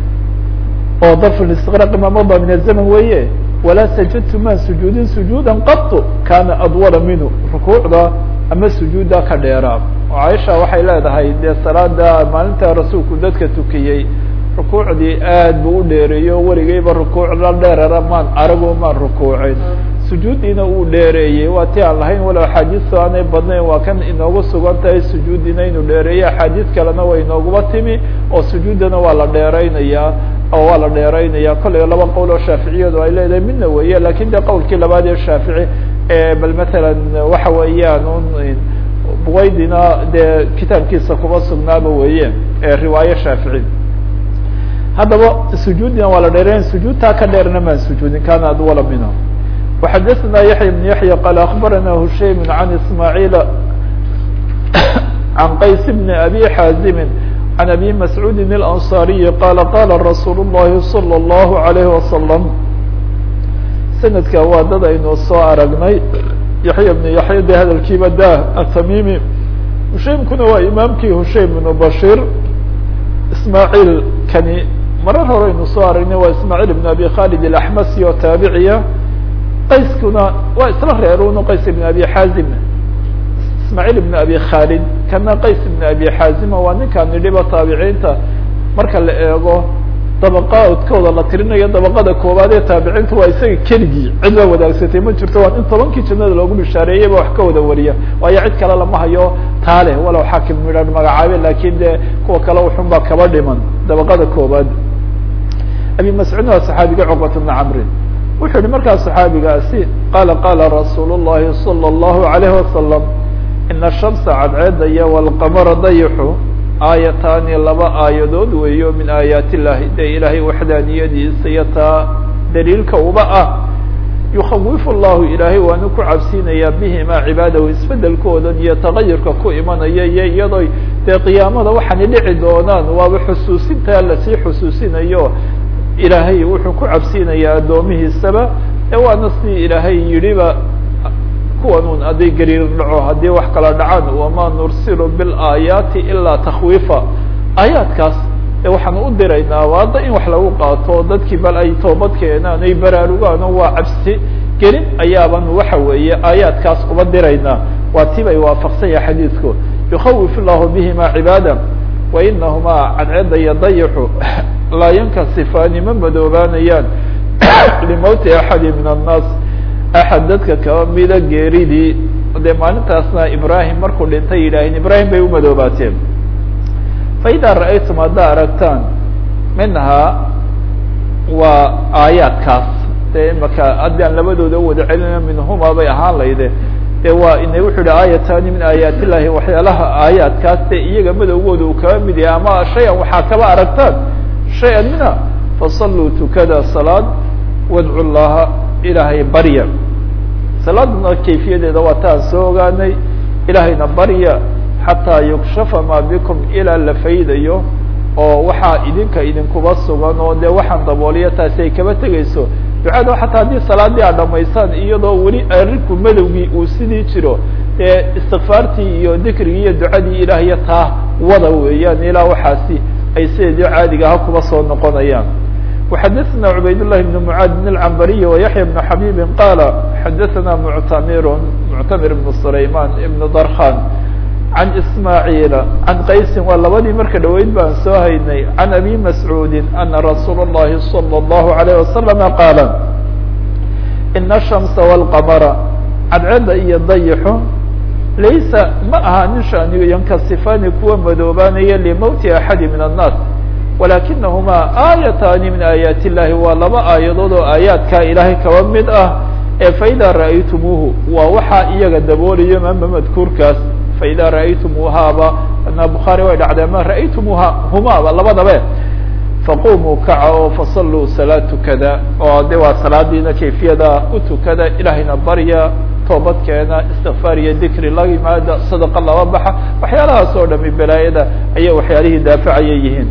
oo darf istiqraaqi ma mada min azaman weeye walaa sajadtu maan sujuudin sujuuda qatu kana adwala minhu rukuucda ama sujuudda ka dheeraa oo caaisha waxay leedahay dee salaada maalinta rasuulku dadka tukiyey rukuucdii aad buu u dheereeyo weligayba rukuuc la dheerara maan arago maan rukuucin sujuuddiina uu dheereeyey waa ti aan lahayn walow axaadiistu aanay badnayn waa kan inoogu sugan tahay sujuuddiina inuu dheereeyo axaadiis kalena way inooguma timi oo sujuuddana waa la dheeraynayaa oo waa la dheeraynaya kollay laba qowl oo shaaficiyadu ay leedahay midna weeye lakin de qowlkii labaad ee shaafici bal matalan waxa weeyaan un buwaydina dee kitaabkiisa kuma sugnaaba weeye riwaayo shaafici haddaba sujuudina waa la dheerayn sujuudtaa ka dheerna maan sujuudin kana adwala minha وxadثna yaحya بن yaحya qال أخbarana hushaym عan ismاعيل عan qays بn أbي xاazim عan أbي masعوudi الأنصاriي qال qala رasuul الlahi صلى الlه عليه وsلم sanadka waa dad aynu soo aragnay yaحya بن yaحya de hadalkiiba da atamimi hushaymkuna waa imaamkii hushaym بن bashir ismاعيل kani marar hore aynu soo aragnay waa ismاعيل بن abi khالد الأحmasi oo taabiciya qayskuna waa isla reerun qays ibn abi xaazim ismaaciil ibn abi khalid kana qays ibn abi xaazima waa ninkaan nidhiba taabiciinta marka la eego dabaqaadkooda la tirinayo dabaqada koowaad ee taabiciinta waa isaga keligii cid baa wadaagsatay ma jirto waa in tobankii jannada loogu bishaareeyeyba wax ka wada wariya waayo cid kale lama hayo taale walow xaakim midhan magacaabe lakin de kuwa kale uxun baa kaba dhiman dabaqada koowaad abi mascuud waa saxaabiga cuqbat bna camrin wuxuu yihi markaa saxaabigaasi qaala qaala rasuul الlahi salى الlahu عalayh wasalam ina shamsa cadceeda iyo wاlqamara dayixu aayataani laba aayadood weeyo min aayaat illahi dee ilaahay waxdaaniyadiisa iyo taa daliilka uba ah yukawifu llahu ilaahay waanu ku cabsiinayaa bihimaa cibaadahu isbedelkoodan iyo tagayurka ku imanaya iyo iyadoo dee qiyaamada waxaana dhici doonaan waaba xusuusintaa lasii xusuusinayo ilaahay wuxuu ku cabsiinayaa addoomihiisaba ee waana sidii ilaahay yidhiba kuwanun hadday gariir dhaco haddii wax kala dhacaan wamaa nursilu biاlaayaati ilaa takwiifa aayaadkaas ee waxaanu u diraynaa waada in wax lagu qaato dadkii bal ay toobad keenaan ay baraarugaan oo waa cabsi gelin ayaaban waxa weeye aayaadkaas uba diraynaa waa tibay waafaqsan yahay xadiidku yukawif llahu bihima cibaada wa inahumaa cadceeda iyo dayixu laa yankasifaani ma madoobaanayaan limowti axadi min annaas axad dadka kaba mida geeridii dee maalintaasna ibrahim markuu dhintay yidhaaheen ibrahim bay umadoobaateen faida ra'aytum haddaa aragtaan minhaa waa aayaadkaas dee imaka haddii aan labadooda wada celina minhuma bay ahaan layde dee waa ina wuxuu yihi aayatani min aayaat illahi waxyaalaha aayaadkaas dee iyaga madowgooda uu kaba mid yahay ama shay-an waxaa kaba aragtaan shay-an mina fasalluu tukada salaad wadcu llaha ilaahay barya salaaduna kayfiyadeeda waa taan soo ogaanay ilaahayna barya xataa yukshafa maa bikum ilaa la faydayo oo waxaa idinka idinkuba sugan oo dee waxaan dabooliya taasi ay kaba tegayso ducada xataa haddii salaadii aad dhamaysaan iyadoo weli arinku madowgii uu sidii jiro dee istikfaartii iyo dikrigii iyo ducadii ilaahyo taa wada weeyaan ilaa waxaasi ay sideedii caadiga aha kuba soo noqonayaan وxadثna عubayd للhi بن معاad بن العنbري ويحyى بن حبيب qال xadثna معتmir معتmir بن سليمان بن drخان عن إسماعيل عن qaysi waa labadii marka dhaweyd baan soo haynay عن أbي مسعوud أنa رsuuل اللhi صلى الله عليه وسلم qاaل إن الشhمس والqمر cadceda iyo dayxu laysa ma aha nin shanigo yankasifani kuwa madoobaanaya لmوti أحadi min الناس walakinahmaa aayataani min aayaati illahi waa laba aayadood oo aayaadkaa ilaahay kaba mid ah ee faida ra'aytumuuhu waa waxaa iyaga daboolayo mama madkuurkaas faida ra'aytumuuhaaba na bukhaari way dhacdee ma ra'aytumuuha humaaba labadabe faqumuu kaca oo fasalluu salaad tukada oo de waa salaadiina kayfiyada u tukada ilaahayna barya toobadkeena istikfaar iyo dikri la yimaada sadaqa laba baxa waxyaalahaas oo dhami balaayada ayay waxyaalihii daafacaya yihiin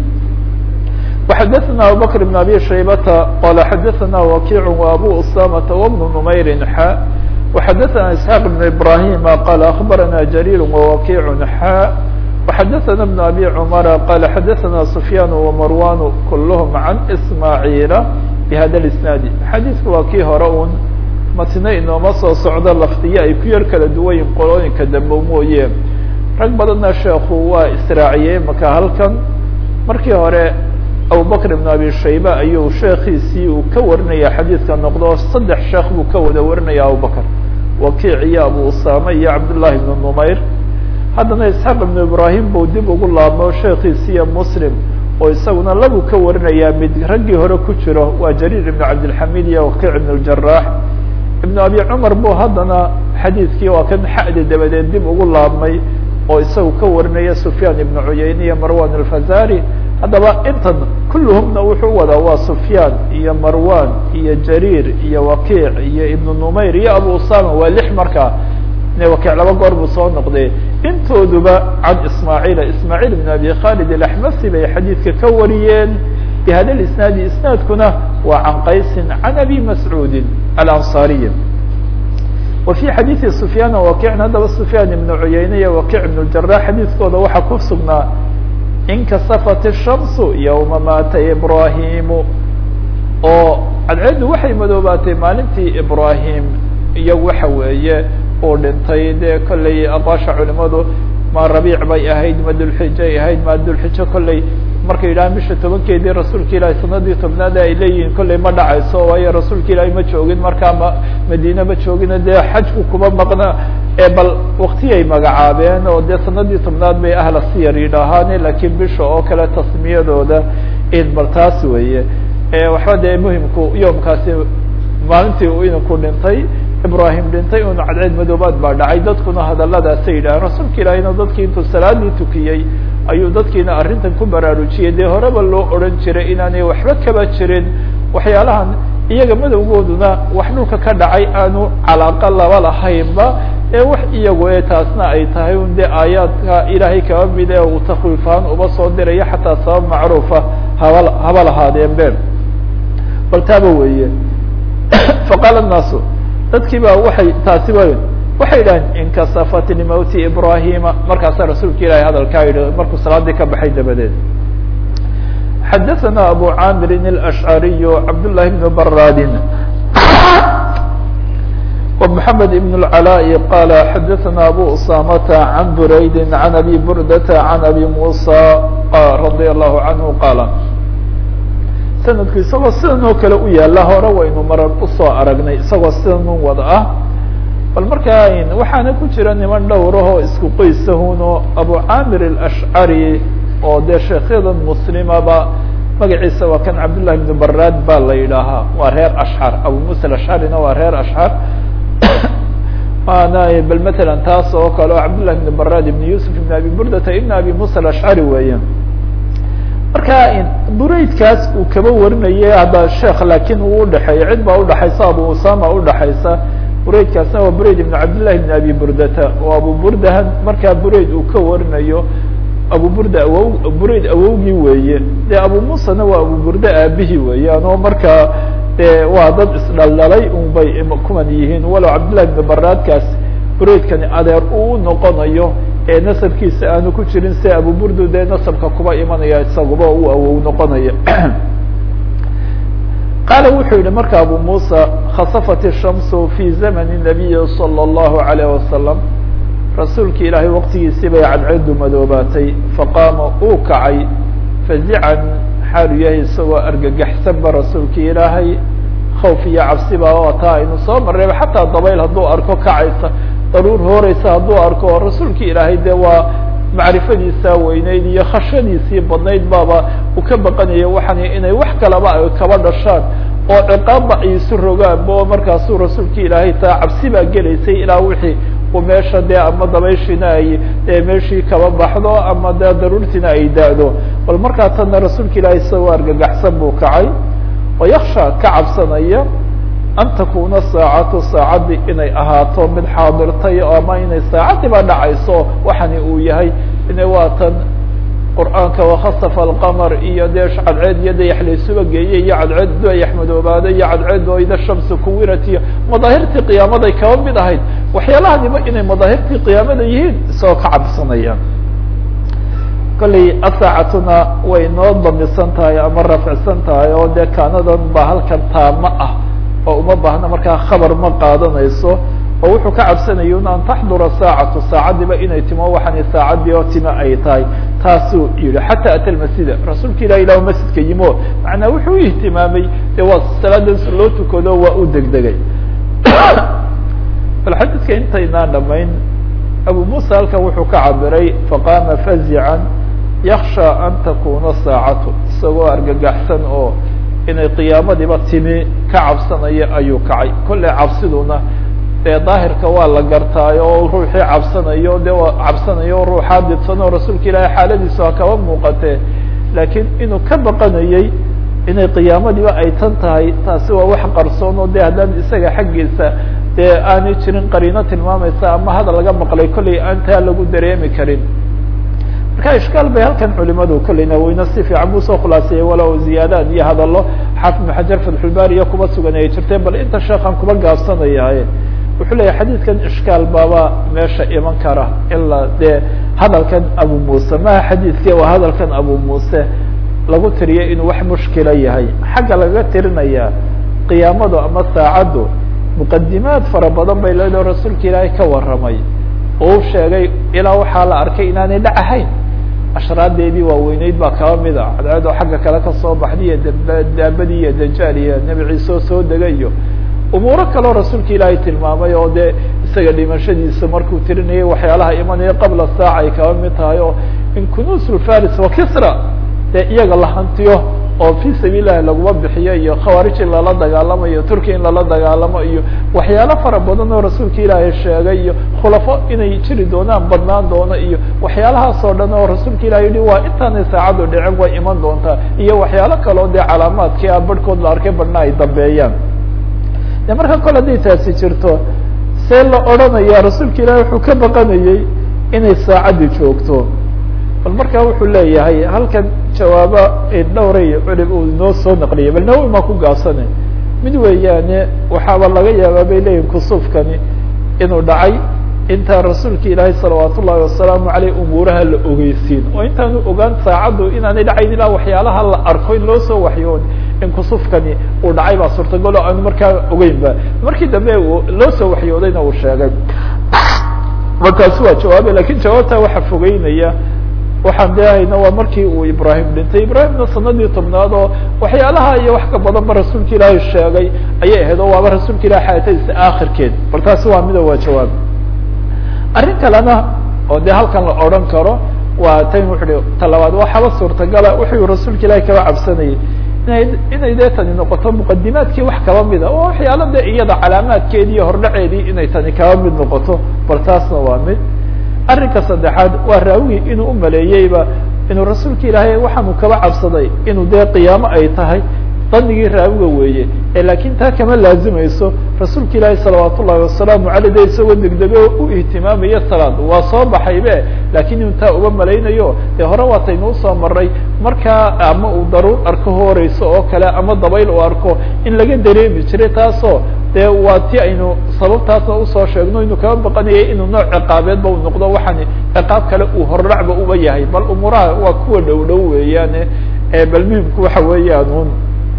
وxadثna abubكر بن abي شhaybةa qال xadثna وkiع وabو اسامة وبن نmayr xا وxadثna اسحاq بن إبراهيم qال أخبرna جرير ووkiع xا وxadثna بن أbي عمر qال xadثna سفyان ومrوان كلهم عن إسماعيل بhda الاسناaد xadيثka waa kii hore un matne inooma soo socdo lafdiye ay ku yar kala duwayin qolooyinka dambe mooye rag badanna sheeku waa israaciyey maka halkan markii hore abubakr ibn abi shayba ayuu sheekiisii uu ka warinaya xadiidka noqdo saddex sheekh buu ka wada warinaya abubakr wakiic iyo abu usame iyo cabdullahi ibnu numayr haddana isxaaq ibnu ibrahim buu dib ugu laabmo sheekiisiiyo muslim oo isaguna labuu ka warinaya mid raggii hore ku jiro waa jariir ibn cabdilxamid iyo wakiic ibn اljarax ibnu abi cumar buu haddana xadiidkii waa kan xadi dabadeed dib ugu laabmay oo isagu ka warinaya sufyaan ibnu cuyayne iyo marwan alfazari haddaba intan kulluhumna wuxuu wadaa waa sufyaan iyo marwan iyo jariir iyo wakiic iyo ibnu numayr iyo abu usama waa lix markaa wakiic laba goor buu soo noqday intooduba can ismaaciila ismaaciil ibn abi khalid alaxmasi bay xadiidka ka wariyeen bihada isnaadi isnaadkuna waa can qaysin can abi mascuudin alanصariyi wa fi xadiidi sufyaan wakiicna haddaba sufyaan ibnu cuyayne iyo wakiic ibn ljarax xadiidkooda waxaa ku sugnaa inkasafat الshamsu ywma maata ibrahimu oo cadceeddu waxay madoobaatay maalintii ibrahim iyo waxa weeye uu dhintay dee kolley aqwaasha culimadu ma rabiic bay ahayd ma dulxijay ahayd ma dulxijo kolley markay yidhahaan bisha tobankeedii rasuulka ilaahay sanadii tobnaad ay leeyihiin kollay ma dhacayso waayo rasuulka ilaahay ma joogin markaa ma madiine ma joogina dee xajku kuma maqna ee bal waktiyay magacaabeen oo dee sanadii tobnaad bay ahla siyar yidhaahaane laakiin bisha oo kale tasmiyadooda in bal taas weeye waxba dee muhimku yoomkaasi maalintii uu idinku dhintay ibrahim dhintay un cadceed madoobaad baa dhacay dadkuna hadaladaasay yidhaaheen rasuulka ilaahiyna dadkii intuu salaadii tukiyey ayuu dadkiina arrintan ku baraarujiyey dee horeba loo odhan jiray inaanay waxba kaba jirin waxyaalahan iyaga madowgooduna wax dhulka ka dhacay aanu calaaqa laba lahaynba ee wax iyagu ee taasna ay tahay un dee aayaadka ilaahay kaba mid ee uu takwiifaan uba soo dirayo xataa sabab macruufa haba haba lahaadeen be bal taaba weeye faqaala الnaasu dadkii ba waay taasi wa waxay yidhaheen inkasafat limowti ibrahima markaasaa rasuulka ilahay hadalkaa yidhi markuu salaadii ka baxay dabadeed xadaثana abu camirin الأشcariy cabdالlahi بn baradin ومحamed بن العلاء qala xadaثana abu usamata عan buraydi عan abi burdata عan abi musa radي الlahu عanhu qala sanadku isagoo sidan oo kale u yaala hore waynu marar usoo aragnay isagoo sidan un wada ah bal markaa waxaana ku jira niman dhowrahoo isku qoysahuno abu camir الأشcari oo dee sheekyadan muslimaba magaciisa waa kan cabdالlahi بn barad ba la yidhaahaa waa reer ashcar abu musa aashcarina waa reer ashcar maana bal matalan taas oo kale oo cabdالlahi بn barad ibn yusuf ibn abi burdata ibn abi musa aashcari weeye marka buraydkaas uu kaba warinayay hadda sheekh laakiin uu udhexeeya cid baa udhexaysa abu usama udhexaysa buraydkaasna waa burayd ibn cabdillahi ibn abi burdata oo abu burdahan markaa burayd uu ka warinayo abu burda awow burayd awowgii weeye dee abu musana waa abu burda aabihii weeyaan oo markaa dee waa dad isdhaldhalay un bay kuman yihiin walow cabdillahi ibn baraadkaas buraydkani adeer uu noqonayo ee nasabkiisa aanu ku jirin si abu burdu dee nasabka kuba imanaya isaguba uu awow noqonaya qaala wuxuu yihi marka abu musa khasafat الshamsu fi zamani الnabiyi salى الlahu عalayه wasalam rasuulki ilaahay waqtigiisii bay cadceedu madoobaatay faqaama uu kacay fazican xaalu yahay isagoo argagaxsanba rasuulki ilaahay khawf iyo cabsiba oo taa aynu soo marrayba xataa dabayl hadduu arko kacaysa daruur hooreysa hadduu arko rasuulki ilaahay dee waa macrifadiisa weyneyd iyo khashadiisii badnayd baaba uu ka baqanaya waxaan inay wax kalaba ay kaba dhashaan oo ciqaabba ay isu rogaanba oo markaasuu rasuulki ilaahay taa cabsi baa gelaysay ilaa wixii uu meesha dee ama dabayshiina ay dee meeshii kaba baxdo ama dee daruurtiina ay da-do bal markaa tanna rasuulka ilaahay isagoo argagaxsan buu kacay oo yaksha ka cabsanaya an takuna saacatu saacaddi inay ahaato mid xaadirtay ama inay saacaddiiba dhacayso waxani uu yahay ina waa tan qur'aanka wakasafa alqamar iyo dee cadceed iyo dayax laysuba geeyey iyo cadceed dayax madoobaaday iyo cadceed oo ida shamsu kuwirat iyo madaahirtii qiyaamaday kaba mid ahayd waxyaalahaniba inay madaahirtii qiyaamada yihiin isagoo ka cabsanaya kolley asaacatuna way noo damisan tahay ama rafcsan tahay oo dee kaanadan ba halkan taama ah oo uma baahna markaa khabar ma qaadanayso oo wuxuu ka cabsanaya un an taxdura saacatu saacaddiiba inay timo waxaani saacaddii oo tima ay tahay taasuu yihi xataa ata lmasjida rasuulka ilah ilah masjidka yimo macnaa wuxuu u ihtimaamay dee waa salaadaas loo tukado waa u degdegay bal xadiidka intaynaan dhamayn abu musa halkan wuxuu ka cabiray faqaama fazican yaksha an takuna saacatu isagoo argagaxsan oo inay qiyaamadiiba timi ka cabsanaya ayuu kacay kolley cabsiduna dee daahirka waa la gartaayo oo ruuxii cabsanayo de waa cabsanayo ruuxaa didsan oo rasuulka ilaahay xaaladiisu ha kaba muuqatee laakiin inuu ka baqanayey inay qiyaamadiiba ay tan tahay taasi waa wax qarsoon oo de haddaan isaga xaggiisa dee aanay jirin qariino tilmaamaysa ama hadal laga maqlay kolley aan taa lagu dareemi karin marka ishkaal bay halkan culimadu kolleyna wayna si fiican buu soo khulaaseeyey walow ziyaadaad iyo hadallo xaafid ibn xajar fatxulbaari iyo kuba sugan ay jirtee bal inta sheekan kuba gaabsanaya wuxuu leeyahy xadiidkan ishkaal baaba meesha iman kara ilaa dee hadalkan abu muuse maha xadiidke waa hadalkan abu muuse lagu tiriyay inuu wax mushkila yahay xagga laga tirinaya qiyaamadu ama saacaddu muqadimaad fara badan bay leedaho rasuulka ilaahay ka warramay oo u sheegay ilaa waxaa la arkay inaanay dhac ahayn ashraadeedii waaweyneyd baa kaba mida cadceed oo xagga kale kasoo baxday iyo dab daabadii iyo dajaal iyo nebi ciise oo soo degay iyo umuuro kaleo rasuulka ilaahay tilmaamay oo dee isaga dhimashadiisa markuu tirinayay waxyaalaha imanaya qabla saaca ay kaba mid tahay oo in kunuusul faris wa kisra dee iyaga la hantiyo oo fi sabiil lahi laguma bixiyo iyo khawaarij in lala dagaalamo iyo turkiya in lala dagaalamo iyo waxyaalo fara badan oo rasuulka ilaahay sheegay iyo khulafo inay jiri doonaan badnaan doono iyo waxyaalahaas oo dhan oo rasuulka ilahay yihi waa intaanay saacaddu dhicin way iman doontaa iyo waxyaalo kaleo dee calaamaadkii a barhkood la arkay badhna ay dambeeyaan de marka kole hadday taasi jirto see la odhanaya rasuulka ilaahay wuxuu ka baqanayey inay saacaddi joogto bal markaa wuxuu leeyahay halkan jawaaba dhowray culim uu inoo soo naqliyay bal nawowi maa ku gaabsane mid weeyaane waxaaba laga yaabaa bay leeyihin kusuufkani inuu dhacay intaan rasuulka ilaahay salawaat ullahi wasalaamu aleyh umuuraha la ogeysiin oo intaanu ogaan saacaddu inaanay dhacayn ilaa waxyaalaha la arko in loo soo waxyoon in kusufkani uu dhacay baa suurtagal o aanu markaa ogeyn ba markii dambe loo soo waxyoodayna uu sheegay markaasi waa jawaabay lakin jawaabtaa waxa fogeynaya waxaan deehayna waa markii uu ibrahim dhintay ibrahimna sanadii tobnaad oo waxyaalaha iyo wax ka badan ba rasuulka ilaahay sheegay ayay ahayd oo waaba rasuulka ilahay xayaatadiisa akhirkeed bal taasi waa mida waa jawaab arrin kalena oo dee halkan la odhan karo waa tan wuxu talabaad waxaaba suurtagala wuxuu rasuulka ilaahay kaba cabsanayay inay inay dee tani noqoto muqadimaadkii wax kaba mida oo waxyaalo dee iyada calaamaadkeedii iyo hordhaceedii inay tani kaba mid noqoto bal taasna waa mid arrinka saddexaad waa raawigii inuu umaleeyeyba inuu rasuulka ilaahay waxaanu kaba cabsaday inuu dee qiyaamo ay tahay danigii raawiga weeye ee laakiin taa kama laazimayso rasuulka ilaahay salawaat ullahi wasalaamu aley de isagoo degdege u ihtimaamaya salaad waa soo baxaybe lakiin inuu taa uga malaynayo dee hore waataynu usoo maray markaa ama uu daruur arko horeyso oo kale ama dabayl uu arko in laga dareemi jiray taasoo dee waa ti aynu sababtaasna usoo sheegno inuu kaba baqanayay inuu nooc ciqaabeedba u noqdo waxaan ciqaab kale uu hordhacba uba yahay bal umuuraha waa kuwa dhow dhow weeyaane bal muhimku waxa weeyaan un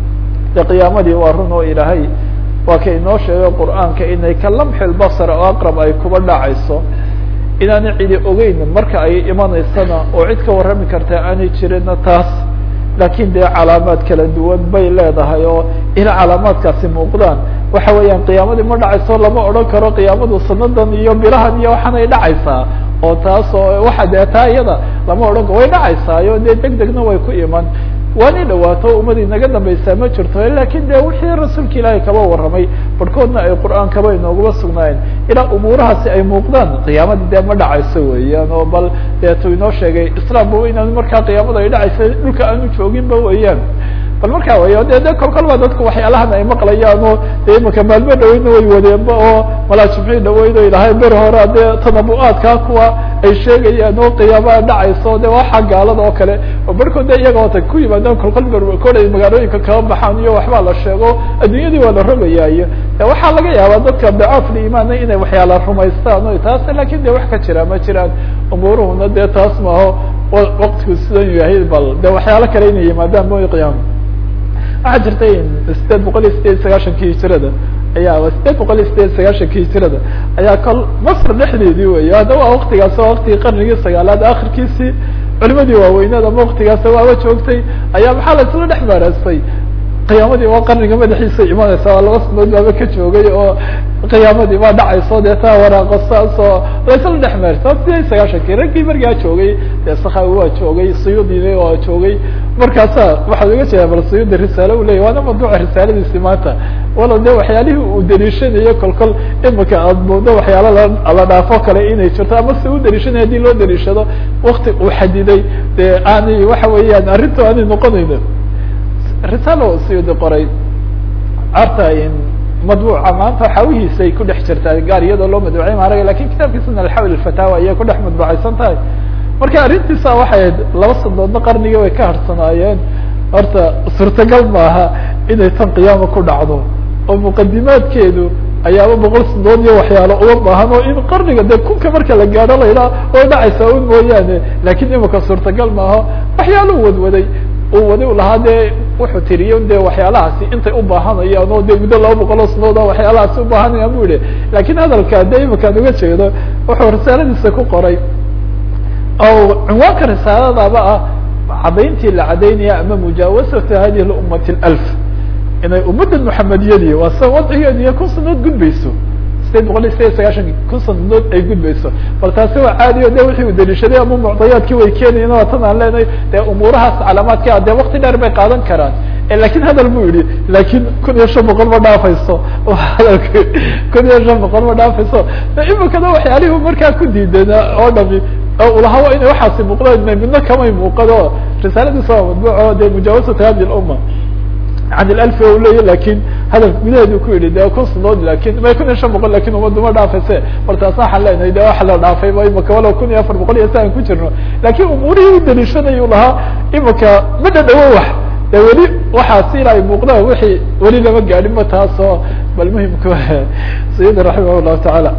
de qiyaamadii waa run oo ilaahay waa ka inoo sheegay qur'aanka inay ka lamxi lbasar oo aqrab ay kuba dhacayso inaanay cidi ogeyn marka ay imanaysana oo cid ka warrami karta aanay jirinna taas laakiin dee calaamaad kala duwan bay leedahay oo ila calaamaadkaasi muuqdaan waxa weeyaan qiyaamadii ma dhacayso lama odhan karo qiyaamadu sanadan iyo bilahan iyo waxaanay dhacaysaa oo taas oo waxa dee taa iyada lama odhan karo way dhacaysaayo dee deg degna way ku iman waanay dhawaato ummadii naga dambaysaa ma jirto lakin de wixii rasuulka ilaahay kaba warramay barhkoodna ay qur'aankaba inoogaba sugnaayeen ilaa umuurahaasi ay muuqdaan qiyaamadii dee ma dhacayso weeyaan oo bal deetu inoo sheegay islaamba inaan markaa qiyaamada ay dhacaysa dhulka aanu jooginba weeyaan bal markaa way de de kol kol ba dadku waxyaalahan ay maqlayaan oo de imaka maalmo dhaweyna way wadeenba oo malaa jimcii dhaweyd o ilahay ber hore dee tanabu-aadkaa kuwa ay sheegayaan oo qiyaamaha dhacayso de waxa gaalada oo kale oo barhkood de iyaga ota ku yimaadaan kolkol berkood ay magaalooyinka kaba baxaan iyo waxbaa la sheego adduunyadii waa la rogayaayo waxaa laga yaabaa dadka dacaaful imaana inay waxyaala rumaystaan o taas lakin de wax ka jira ma jiraan umuuruhuna dee taas maaho waktigu sidan yahay bal de waxyaalo kale inay yimaadaan mo qiyaama waxaa jirtay sideed boqol iyo sideed sagaashanki hijirada ayaa sideed boqol iyo sideed sagaashanki hijirada ayaa kol masr dhexdeedii wey hadda waa waktigaas waa waktigii qarnigii sagaalaad akhirkiisii culimadii waaweyneed ama waktigaas waaba joogtay ayaa maxaa la isla dhex maaraystay qiyaamadii waa qarniga madaxiisa imanaysa waa laba sanood baaba ka joogay oo qiyaamadii waa dhacayso dee taa waraaqo saas oo laysla dhex maarsa sideed sagaashankii raggii markaa joogay dee sakhawi waa joogay suyuudina waa joogay markaasa waxaad uga jeedaa bal suyuudi risaale u leyahy waana mawduuca risaaladiisi maanta walo de waxyaalihii uu daliishanayo kol kol imika aad moodo waxyaala la dhaafo kale inay jirto ama si u daliishanaya hadii loo daliishado wakti uu xadiday dee aanay waxa weeyaan arrintu aanay noqonayno risaalo siyudi qoray arta madbuuca maanta xawihiisa ay ku dhex jirtaa gaar iyadoo loo madbuucay maarag lakin kitaabkiisana alxawl alfataawa ayay ku dhex madbuucaysan tahay marka arrintiisa waxay ahayd laba sanadoodna qarnigii way ka harsanaayeen horta suurtagal maaha inay tan qiyaama ku dhacdo oo muqadimaadkeedu ayaaba boqol sanadood iyo waxyaalo uma baahan oo in qarniga dee kunka marka la gaadho laydhaa way dhacaysaa un mooyaane lakin imika suurtagal maaha waxyaalo wadwaday uu wadi u lahaa dee wuxuu tiriyo de waxyaalahaasi intay u baahanayaan oo de muddo laba boqol oo sanadood a waxyaalahaasi ubaahanayaan bu yihi lakin hadalka de imakaan uga jeedo wuxuu risaaladiisa ku qoray oo cinwaanka risaaladaba ah cadayntii la cadaynaya ama mujaawasatu hadihi ummati alf inay ummadda muxamediyadii waa sa wadcigeediiyo kun sanadood gudbayso sideed boqol iyo sideed iyo sagaashan kun sanadood ay gudbayso bal taasi waa caadi o de wixii u daliishaday ama mucdayaadkii way keenayen waa tan aan leenahay dee umuurahaas calaamaadka dee wakti dheer bay qaadan karaan lakin hadal bu yihi lakin kun iyo shan boqol ma dhaafayso hadalk kun iyo shan boqol ma dhaafayso imikana waxyaalihii markaa ku diideen oo dhami ulahaa waa inay waxaasi muuqdaan midna kamay muuqado risaaladiisa waa madbuuco de mujaawasatu hadi lumma can ilf u leeya lakin hadalka gudaheedu ku yihi de kun sanood lakin ma kun iyo shan boqol lakin ummaddu ma dhaafayse bal taas waxaan leenahay de waxa la dhaafay ba imika walow kun iyo afar boqol iyo si aan ku jirno lakin umuurihii u daliishanaya lahaa imika ma dhadhawo wax de weli waxaasi ila ay muuqdaan wixii weli lama gaadhin ma taasoo bal muhimka sayidi raximah llahu tacaala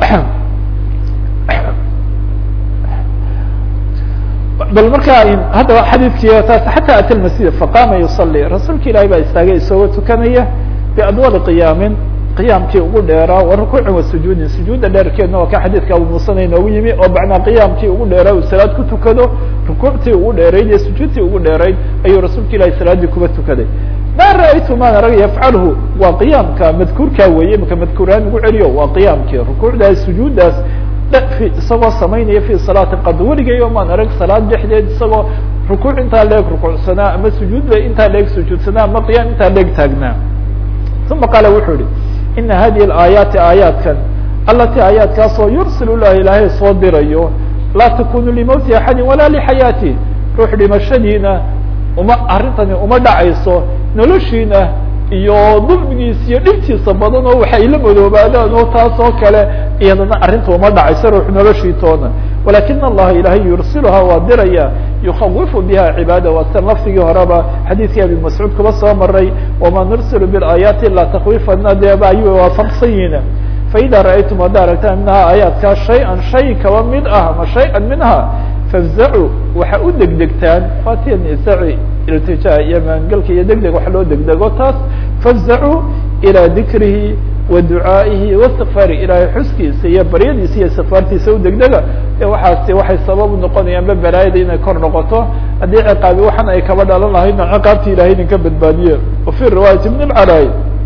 bal markaa haddaba xadiidkii taas xata ata masjid faqama yusali rasuulka ilahi baa istaagay isagoo tukanaya biadwali qiyaamin qiyaamkii ugu dheeraa wa rukuucin wa sujuudin sujuudda dheerkeedna waa ka xadiidka abu muusana inoogu yimi oo bacnaa qiyaamkii ugu dheeraa uu salaad ku tukado rukuuctii ugu dheerayd iyo sujuudtii ugu dheerayd ayuu rasuulka ilahi salaaddii kuba tukaday ma ra'aytu maan arag yafcalhu waa qiyaamka madkuurkaa weeye imaka madkuuraan ugu celiyo waa qiyaamkii rukuucdaas sujuuddaas isagoo samaynaya fi salaati qad weligayo maan arag salaad dhexdeed isagoo rukuuc intaa leeg rukuucsanaa ama sujuudba intaa leeg sujuudsanaa ama qiyaam intaa leeg taagnaa uma qaala wuxuu yihi ina hadihi alaayaati aayaadkan alati aayaadkaasoo yursil lah ilaahay soo dirayo laa takunu limowti axadi walaa lixayaati ruux dhimashadiina uma arrintani uma dhacayso noloshiina iyo dulmigiisa iyo dhibtiisa badan oo waxay la madoobaadaan oo taas oo kale iyadana arrinta uma dhacayso ruux noloshiitoona walakina allaha ilaahay yursiluhaa waa diraya yukawifu biha cibaada waa tan lafdigii horeba xadiidkii abi mascuud kuba soo maray wama nursilu biaayaati ilaa takwiifana deeba ayuu waafaqsan yihiin faida ra'aytum hadda aragtaan minhaa aayaadkaa shay-an shay kaba mid ah ama shay-an minha fafzacuu waxa u degdegtaan fatiya nisaci iltijaa iyo maangelka iyo degdeg wax loo degdego taas fafzacuu ilaa dikrihi wa ducaa'ihi waistikfaari ilaahay xuskiisa iyo baryadiisa iyo istikfaartiisa u degdega e waxaasi waxay sabab u noqonayaanba balaayada inay kor noqoto haddii ciqaabi waxan ay kaba dhalan lahaydna ciqaabti ilahay idinka badbaadiye wafi riwaayati ibn lcalay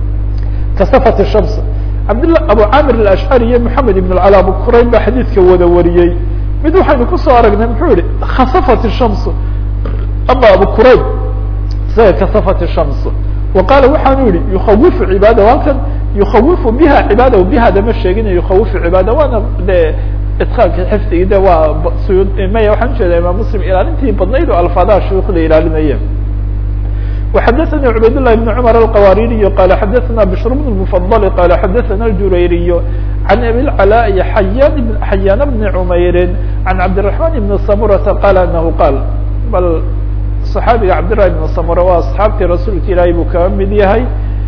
kasafat shams cabdillah abu camir alashcari iyo moxamed ibn lcala abu qurayn baa xadiidka wada wariyey mid waxaynu kusoo aragnay muxuu yihi khasafat shams ama abu qurayn isaga kasafat shams wa qaala waxaanu yihi yukawifu cibaadahu halkan yukawifu biha cibaadahu bihada ma sheegina yukawifu cibaada waana de itqaanka xifdigii de waa maya waxaan ujeeda imaam muslim ilaalintii badnayd oo alfaadaha shuyuukhda ilaalinaya وxdثnي عbayd للh بن cمر الqwاririي qال xdثna بشhr بن المفضل qال xdثna الجurayriي عن أbي العلاء حyاn بن عmayr عن عبدالرحمن بن سمرة qال أنه qاl bal صحaabiga cabdاللahi بن سمرة waa أصxaabtii rasuulka ilaahay buu kaga mid yahay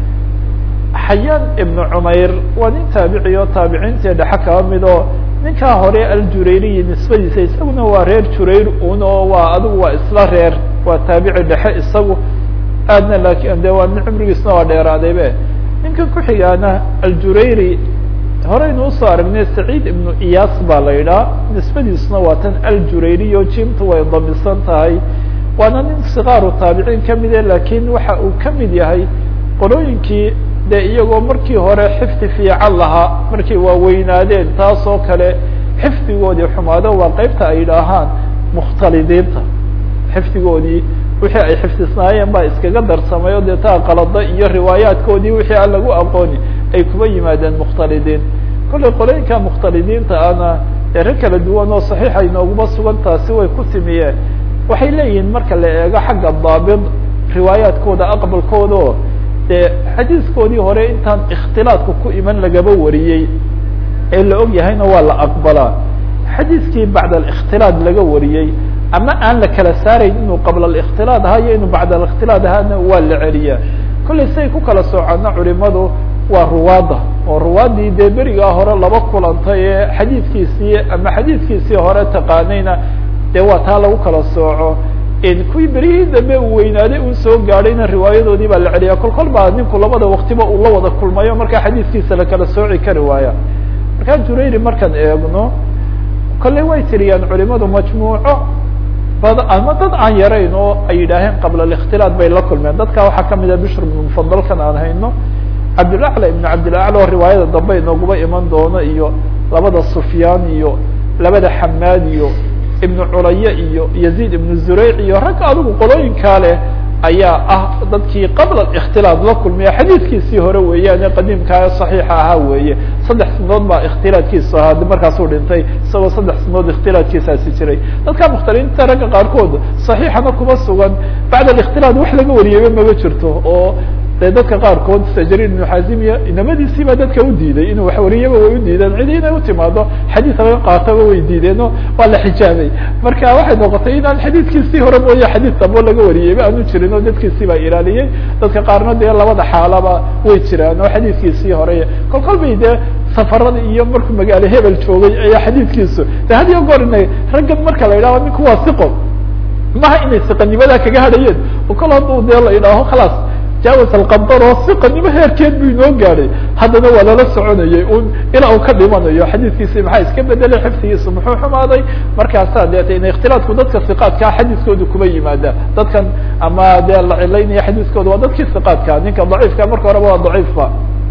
xayaan iبن cmayr waa nin taabici oo taabiciintii dhexe kaba mid oo ninkaa hore aljurayriyi nisbadiisa isaguna waa reer jurayr un oo waa adigu waa isla reer waa taabici dhexe isagu aadna lakin de waa nin cumrigiisna waa dheeraadaybe ninka ku-xigaana aljurayri horeynu usoo aragnay saciid ibnu iyas baa la yidhaha nisbadiisuna waa tan aljurayri o jimtu way damisan tahay waana nin sikaaru taabiciin kamide lakin waxa uu kamid yahay qolooyinkii de iyagoo markii hore xifdi fiican lahaa markay waaweynaadeen taas oo kale xifdigoodii xumaado waa qeybta ay yidhaahaan mukhtalidiinta xifdigoodii wixii ay xifdisnaayeen baa iskaga darsamay o dee taa qalada iyo riwaayaadkoodii wixii aan lagu aqooni ay kuba yimaadeen mukhtalidiin kollay qolooyinka mukhtalidiinta ana ee rag kala duwan oo saxiixa inooguma sugan taasi way ku timiyeen waxay leeyihiin marka la eego xagga daabid riwaayaadkooda aqbalkooda oo dee xadiiskoodii hore intaan ikhtilaadka ku iman lagaba wariyey ee la og yahayna waa la aqbalaa xadiiskii bacd alikhtilaad laga wariyey ama aan la kala saarayn inuu qabla ااkhtilaad ahaa iyo inuu bacd ااkhtilaad ahaana waa la celiyaa kollay say ku kala soocana culimadu waa ruwaadda oo ruwaaddii dee berigaa hore laba kulantay ee xadiidkiisii ama xadiidkiisii hore taqaanayna dee waa taa lagu kala sooco kuwii berihii dambe uu weynaaday uu soo gaadhayna riwaayadoodii baa la celiyaa kol kol baa ninku labada waktiba uu la wada kulmayo markaa xadiidkiisa lakala sooci kari waaya markaa jurayri markaan eegno kolley way tiriyaan culimadu majmuuco bad ama dad aan yarayn oo ay yidhaaheen qabla الاkhtilaat bay la kulmeen dadka waxaa kamida bishr ibn mufadalkan aan hayno cabdilacla ibn cabdilacla oo riwaayada dambe inooguba iman doono iyo labada sufyaan iyo labada xamaad iyo ibnu culaya iyo yaziid ibnu zureyc iyo ragga adigu qolooyinkaa leh ayaa ah dadkii qabla اkhtilaat la kulmiya xadiidkiisii hore weeyaane qadiimkaa صaxiixa ahaa weeye saddex sanadood baa ikhtilaatkiisu ahaa markaasuu dhintay isagoo saddex sanadood ikhtilaatkiisaasi jiray dadka mukhtaliinta ragga qaarkood صaxiixana kuma sugan bacd ااkhtilaat wax laga wariyeyba maba jirto oo de dadka qaarkood sajrin ibnu xazimiya inamadiisii baa dadka u diiday inuu wax wariyaba way u diideen cidi inay utimaado xadiid laga qaataba way diideen o waa la xijaabay marka waxay noqotay inaan xadiidkiisii hore mooye xadiid dambo laga wariyeyba aanu jirin oo dadkiisii baa ilaaliyey dadka qaarna dee labada xaalaba way jiraan oo xadiidkiisii hore kol kol bay dee safarada iyo markuu magaalo hebel joogay ayaa xadiidkiisu de had iyo goor ina raggan marka la yidhaho ninku waa siqo maha inay siqanimadaa kaga hadhayeen oo kol hadduu dee la yidhaaho khalaas jaawas alqadar oo siqanimo heerkeed buu inoo gaadhay haddana waa lala soconayay un ilaa uu ka dhimanayo xadiidkiisi maxaa iska bedelay xifdigiisa muxuu xumaaday markaasaa deeta in ikhtilaatku dadka siqaadkaa xadiiskooda kuma yimaada dadkan ama dee la cilaynaya xadiiskooda waa dadkii siqaadka ninka daciifka marka horeba waa daciifba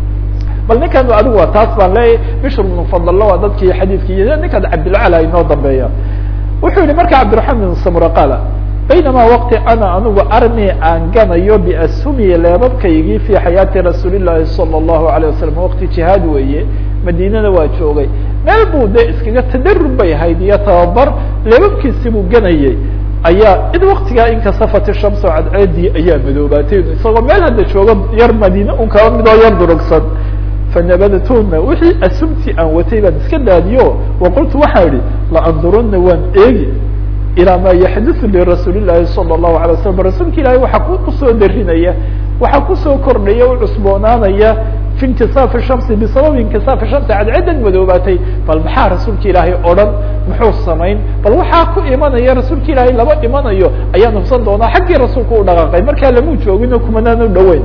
bal ninkan adigu waa taas baan leeyahy bishr bnu fadalla waa dadkii xadiidkii ninkan cabdilcala inoo dambeeya wuxuu yihi marka cabdiraxmaan bin samura qaala baynama waqti ana anigu armi aan ganayo biasumi leebabkaygii fi xayaati rasuuli llahi salى اllahu alayه wasalam waqti jihaad weeye madiinana waa joogay meel buu de iskaga tadarub bay ahayd iyo tababar leebabkiisi buu ganayay ayaa id waktigaa inkasafat shamso cadceedii ayaa madoobaatay isagoo meel hadda joogo yar madiine un kaba midoo yar durugsan fanabadtuna wixii asumtii aan watay baan iska daadiyo waqultu waxaa idhi laanduruna waan eegi ilaa ma yaxduثu lirasuuli llahi salى الlahu alay waslam rasuulka ilahi waxaa kusoo darinaya waxaa kusoo kordhaya u cusboonaanaya fi inkisaafi shamsi bisababi inkisaafi shamsi cadceedan madoobaatay bal maxaa rasuulka ilaahay odhan muxuu samayn bal waxaa ku imanaya rasuulka ilaahay laba imanayo ayaan hubsan doonaa xaggii rasuulka u dhaqaaqay markaa lamuu joogino kumanaan u dhaweyn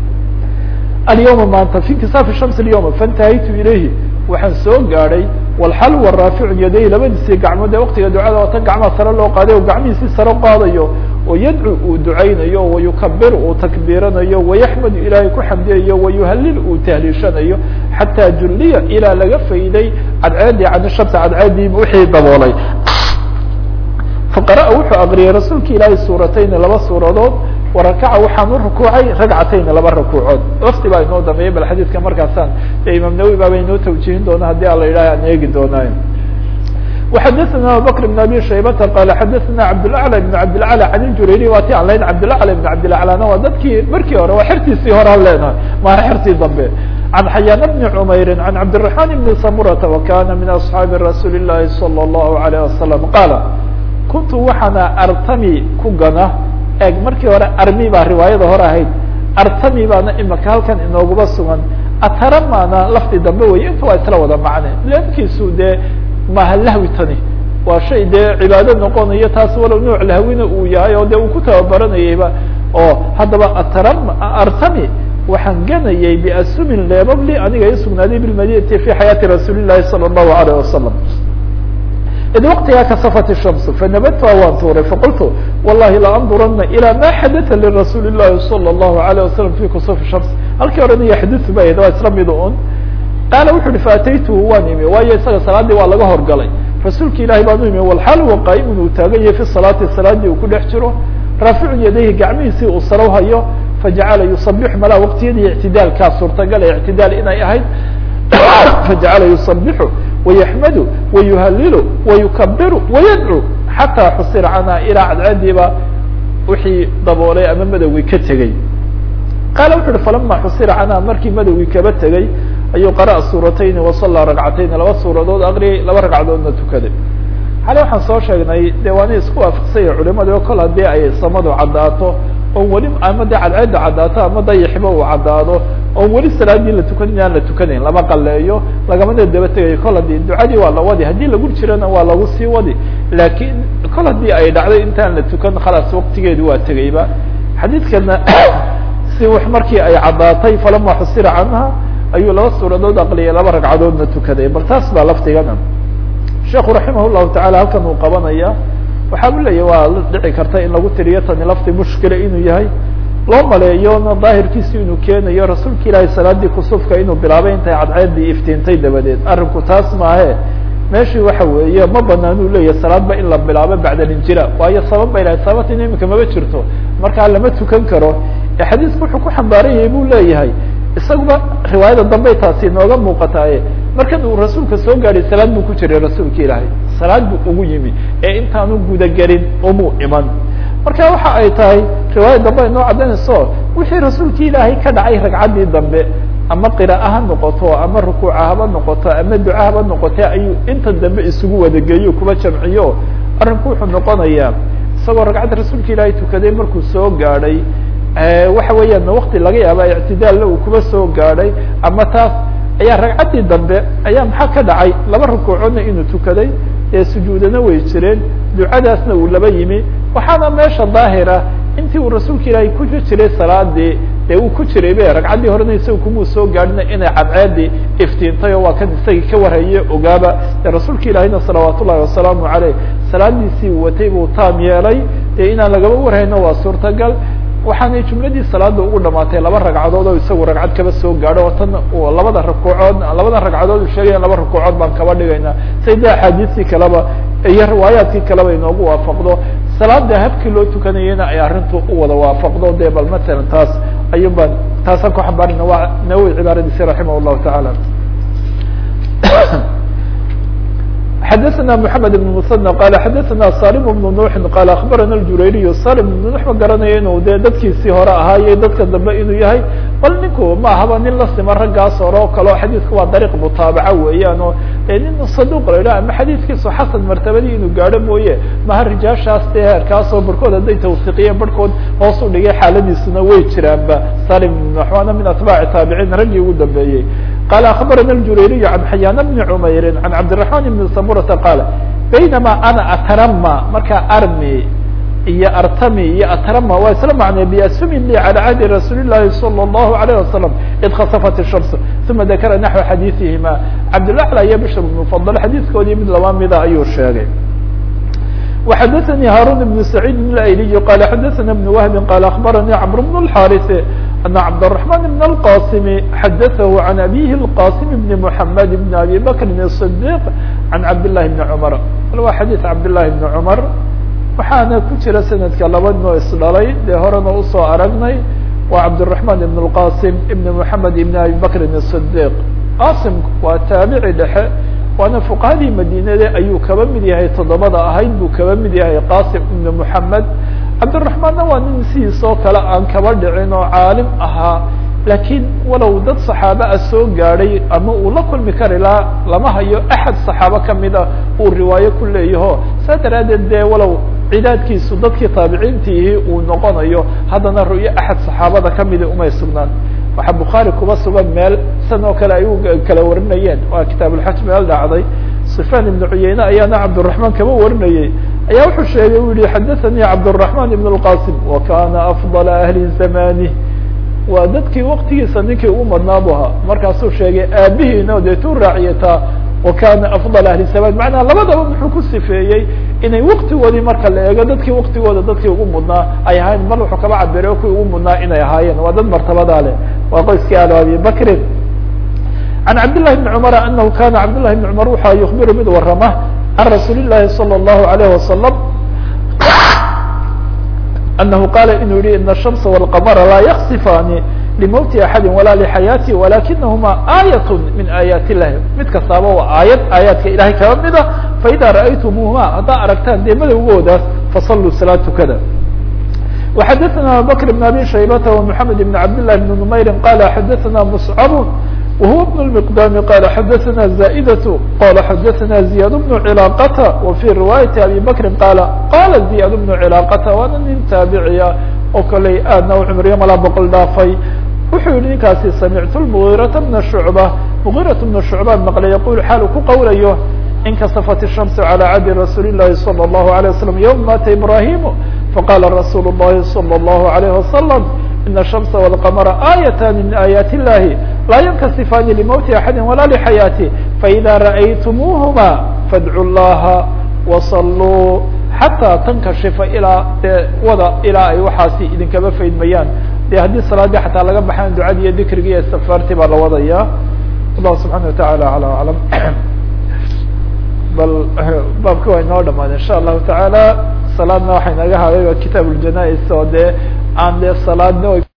alyawma maanta fi inkisaafi shamsi alyawma faintahaytu ilayhi waxaan soo gaadhay walxal wa raaficu yaday labadiisii gacmood ee waktiga ducada oo tan gacmaha sare loo qaaday o gacmihiisii sare qaadayo oo yadcu uu ducaynayo wayukabiru uu takbiiranayo wayaxmadu ilaahay ku xamdiyayo wayuhalil uu tahliishanayo xataa julliya ilaa laga fayday cadceedii can shamsi cadceedii wixii daboolay faqara wuxuu akriyay rasuulka ilaahay suuratayni laba suuradood warakaca waxaan u rukuucay ragcatayni laba rakuucood wafti baa inoo dameeyay bal xadiidka markaasaan e imaam nawowi baaba inoo tawjihin doona haddii a la yidhaha aan eegi doonaayo وxadثna abubكر بن abي شhaybta qال xadثna cabdالأعلى بن cabdالأعلى عن jurayri waa ti aan leyn cabdالأعلى بن cabdالأعلىna waa dadkii markii hore waa xertiisii hore an leenahay maana xertii dambe عن xayاn بن عmayri عن cabدالرحمن بن samurةa وkana min أصحaabi رasuuli الlahi صلى الlه عليه وسلم qاala kuntu waxaana artami ku gana eg markii hore armi baa riwaayada hore ahayd artami baana imaka halkan inooguba sugan ataramana lafdi dambe wey inta waa isla wada macne leemkiisu dee maaha lahwi tani waa shay dee cibaado noqonayo taas walow nooc lahwina uu yahay oo dee uu ku tababaranayayba oo haddaba atara artami waxaan ganayay biasumin leebabli aniga i sugnaaday bilmadinati fi xayaati rasuuli llahi salى الlahu alayه wasalam id waktigaa kasafat الshams fanabadtuha waan tuuray faqultu wallahi laandurana ilى ma xadaa lirasuuli الlahi salى الlahu عalيه wasalam fi kusufi shams halkii horena yaxduثu ba waa isla mid un qaala wuxu uhi faataytuhu waan imi waayo isaga salaadii waa laga horgalay rasuulka ilahi baan u imi walxaal huwa qaa'imun uu taagan yahay fi salaati salaadii uu ku dhex jiro raaficu yadayhi gacmihiisii uu sarow hayo fajacala yusabixu malaa waqtiyadii ictidaalkaa suurtagal ee ictidaal inay ahayd fajacala yusabixu wayaxmadu wayuhalilu wayukabiru wayadcu xataa xusira canha ilaa cadceediiba wixii daboolay ama madowgii ka tegey qaala wuxu uhi falama xusira canha markii madowgii kaba tegey ayuu qara'a suuratayni wasallaa ragcatayni laba suuradood akriyay laba ragcadoodna tukaday xale waxaan soo sheegnay de waana isku waafaqsanya culimada o kol haddii ay samadu caddaato oo weli ama de cadceedda caddaato ama dayaxiba uu caddaado oo weli salaadii la tukanin aan la tukanayn lama qaleeyo lagamana daba tegayo kol haddii ducadii waa la wadi haddii lagu jirana waa lagu sii wadi laakiin kol haddii ay dhacday intaan la tukan khalaas waqtigeedu waa tegayba xadiidkana si wax markii ay caddaatay falama xusira canha ayuu laba suuradood aqliyay laba ragcadoodna tukaday bal taas baa laftigana sheekhu raximah llahu tacala halkan uu qabanaya waxaa u leeyahy waa dhici karta in lagu tiriyo tani lafti mushkila inuu yahay loo maleeyona daahirkiisi inuu keenayo rasuulka ilaahay salaadii kusufka inuu bilaabay intay cadceedii iftiintay dabadeed arrinku taas maahe meeshii waxa weeye ma banaan uu leeyahay salaadba in la bilaabo bacda alinjila waayo sabab bay lahay sababtina imika maba jirto markaa lama tukan karo ee xadiisku wuxuu ku xambaaran yahay buu leeyahay isaguba riwaayada dambey taasi inooga muuqataaye markan uu rasuulka soo gaadhay salaad buu ku jiray rasuulka ilaahay salaad buu ugu yimi ee intaanu gudagelin umuu iman marka waxa ay tahay riwaayad dambe ay noo caddaynayso wixii rasuulki ilaahay ka dhacay ragcaddii dambe ama qira'a ha noqoto ama rukuuca haba noqoto ama duca haba noqote ayuu inta dambe isugu wadageeyo kuba jamciyo arrinku wuxuu noqonayaa isagoo ragcadda rasuulka ilaahay tukaday markuu soo gaadhay waxa weeyaan wakti laga yaaba ictidaalna uu kuba soo gaadhay ama taas ayaa ragcaddii dambe ayaa maxaa ka dhacay laba rukuucoodna inuu tukaday ee sujuudana way jireen ducadaasna uu laba yimi waxaana meesha daahira intii uu rasuulka ilaahay ku jiray salaadii dee uu ku jiray be ragcaddii horena isaga kumuu soo gaadhina inay cadceedii iftiintay oo waa kan isagii ka warhaye ogaaba dee rasuulka ilaahayna salawaat ullahi wasalaamu caleyh salaadiisii watay buu taam yeelay dee inaan lagaba warhayno waa suurtagal waxaanay jumladii salaada ugu dhamaatay laba ragcadood oo isagu ragcad kaba soo gaadho oo tan labada rakuucood labada ragcadood u sheegaya laba rakuucood baan kaba dhigaynaa say de axaadiistii kaleba iyo riwaayaadkii kaleba inoogu waafaqdo salaada habkii loo tukanayena ay arrintu u wada waafaqdo de bal matalan taas ayun baan taasaan ku xambaarina waa nawowi cibaaradiisi raximah llahu tacaala xadثna محamed بن mثنى qal xadثna salim بن nuuxi qal aخbarana اjurayriy salim بن nuux ma garanaya inuu de dadkiisii hore ahaaye dadka dambe inuu yahay bal ninku ma ahaba nin la sima raggaas hore oo kale o xadiidka waa dariiq mutaabaca weeyaan oo nin saduq la yidhah ama xadiidkiisu xasan martabadii inuu gaadho mooye maha rijaashaas de heerkaasoo barhkood hadday tawsiqiyeen barhkood hoos u dhigay xaaladiisuna way jiraanba salim بن nuux waana min atbaaci taabiciin raggii ugu dambeeyey qال aخbarana الjurayriy عan xayaan bni cmayri عan cabdiلرaحman بni samurata qaal baynama ana atrama markaa armi iyo artami iyo atrama waa isla macnay biasmin li calى cahdi rasuuli الlahi salى الlahu عalيه wasalam id khasafat الshams uma dakara naxو xadiiثihima cabdالأعlى iyo bishr بn mfadl xadiiskoodii mid laba mida ayuu sheegay وxadثnي hاrون بن سعيid الأyلي qال xadثna بن وهب qال aخbarnي cمر بن الحاrث أن cبدالرحمن بن القاسم xadثه عن أbيه القاسم بن محمد بن أbي بكر الصديق عن عبد الله بن عمر waa xadيث عبد الله بن عمر waxaana ku jira sanadka laba noo isdhalay dee horena usoo aragnay waa cabdالرحمن بن القاسم بن محمد بن أbي بكر الصديق qasim waa taabici dhexe waana fuqahadii madinade ayuu kaba mid yahay toddobada ahayd buu kaba mid yahay qasim ibn moxamed cabdiraxmaanna waa nin sidiisoo kale aan kaba dhicin oo caalim ahaa laakiin walow dad saxaaba a soo gaadhay ama uu la kulmi kari laha lama hayo axad saxaabo kamida uu riwaayo ku leeyaho saa daraaddeed dee walow cidaadkiisu dadkii taabiciintiihi uu noqonayo haddana ru'yo axad saxaabada kamida umay sugnaan waxaa bukhaari kuba sugan meel san oo kale ay u kala warinayeen waa kitaabulxaj meel dhacday sufyaan ibnu cuyeyne ayaana cabdiraحmaan kaba warinayey ayaa wuxuu sheegay u yihi xadaثanii cabdالرaحman ibn الqasim wa kana afضala ahli zamani waa dadkii waktigiisa ninkii ugu madnaa bu ahaa markaasuu sheegay aabihiina deetuu raaciyataa wa kana afضal ahli zaman macnaa labadaba muxuu ku sifeeyey inay waktigoodii marka la eego dadkii waktigooda dadkii ugu mudnaa ay ahayn mar wuxuu kaba cabiray kuwii ugu mudnaa inay ahaayeen waa dad martabadaa leh waa qoyskii al abi bakrin عن cabd للhi بن cمر أنه kana cabd للhi بن cمر waxa يخبir mid warama عن رasuul الlahi صلى الله عليه وسلم أنه qاla inuu yihi iن الشhمس والqمر laa yksifani لmوت أحadi وala لحayاaتi ولakinahma آية min آيaaت الlahi mid kastaaba waa aayad aayaadka ilahay kaba mida faإida ra'aytmuهma haddaa aragtaan dee madowgoodaas faصlوا salاة tukada وxadثna abubكر بن abي شhaybة ومحamed بن cabd للh بن نmayri qala xadثna مصcب وهو بن المقدام قال xdثna زائدة qال xdثna زياد بن علاقة وفي رواية أبي بكر قال qال زياد بن علاقة waana nin taaبعya oo kaley aadna u cمriyo malaa بqل dhaafay wuxuu yihi ninkaasi سمعت المغيرة بن شعبة مغيرة بن شعبة مqلay يقول xaal ku qowlayo انkسفت الشhمس على عهد رsuuل اللhi صلى الله عليه وسلم يوم mاta إبراهيم فقال رsuuل اللhi صلى الله عليه وسلم إن الشhمس والقمر آيتان من آياaت اللhi laa ينkسفاni لموت أحadi ولا لحayاaته فإذا رأyتموهma fadcu llaha wasaluu xataa tankashifa ilaa dee wada ilaa ay waxaasi idinkaba faydmayaan de haddii salaadii xataa laga baxaan ducadii iyo dikrigii iyo istikfaartii baa la wadaya wallahu subxaana wataعala alى aclam bal baabka waa inoo dhamaad insha allahu taعala salaadna waxay naga hadayba kitaab اljanais oo dee aan dee salaadna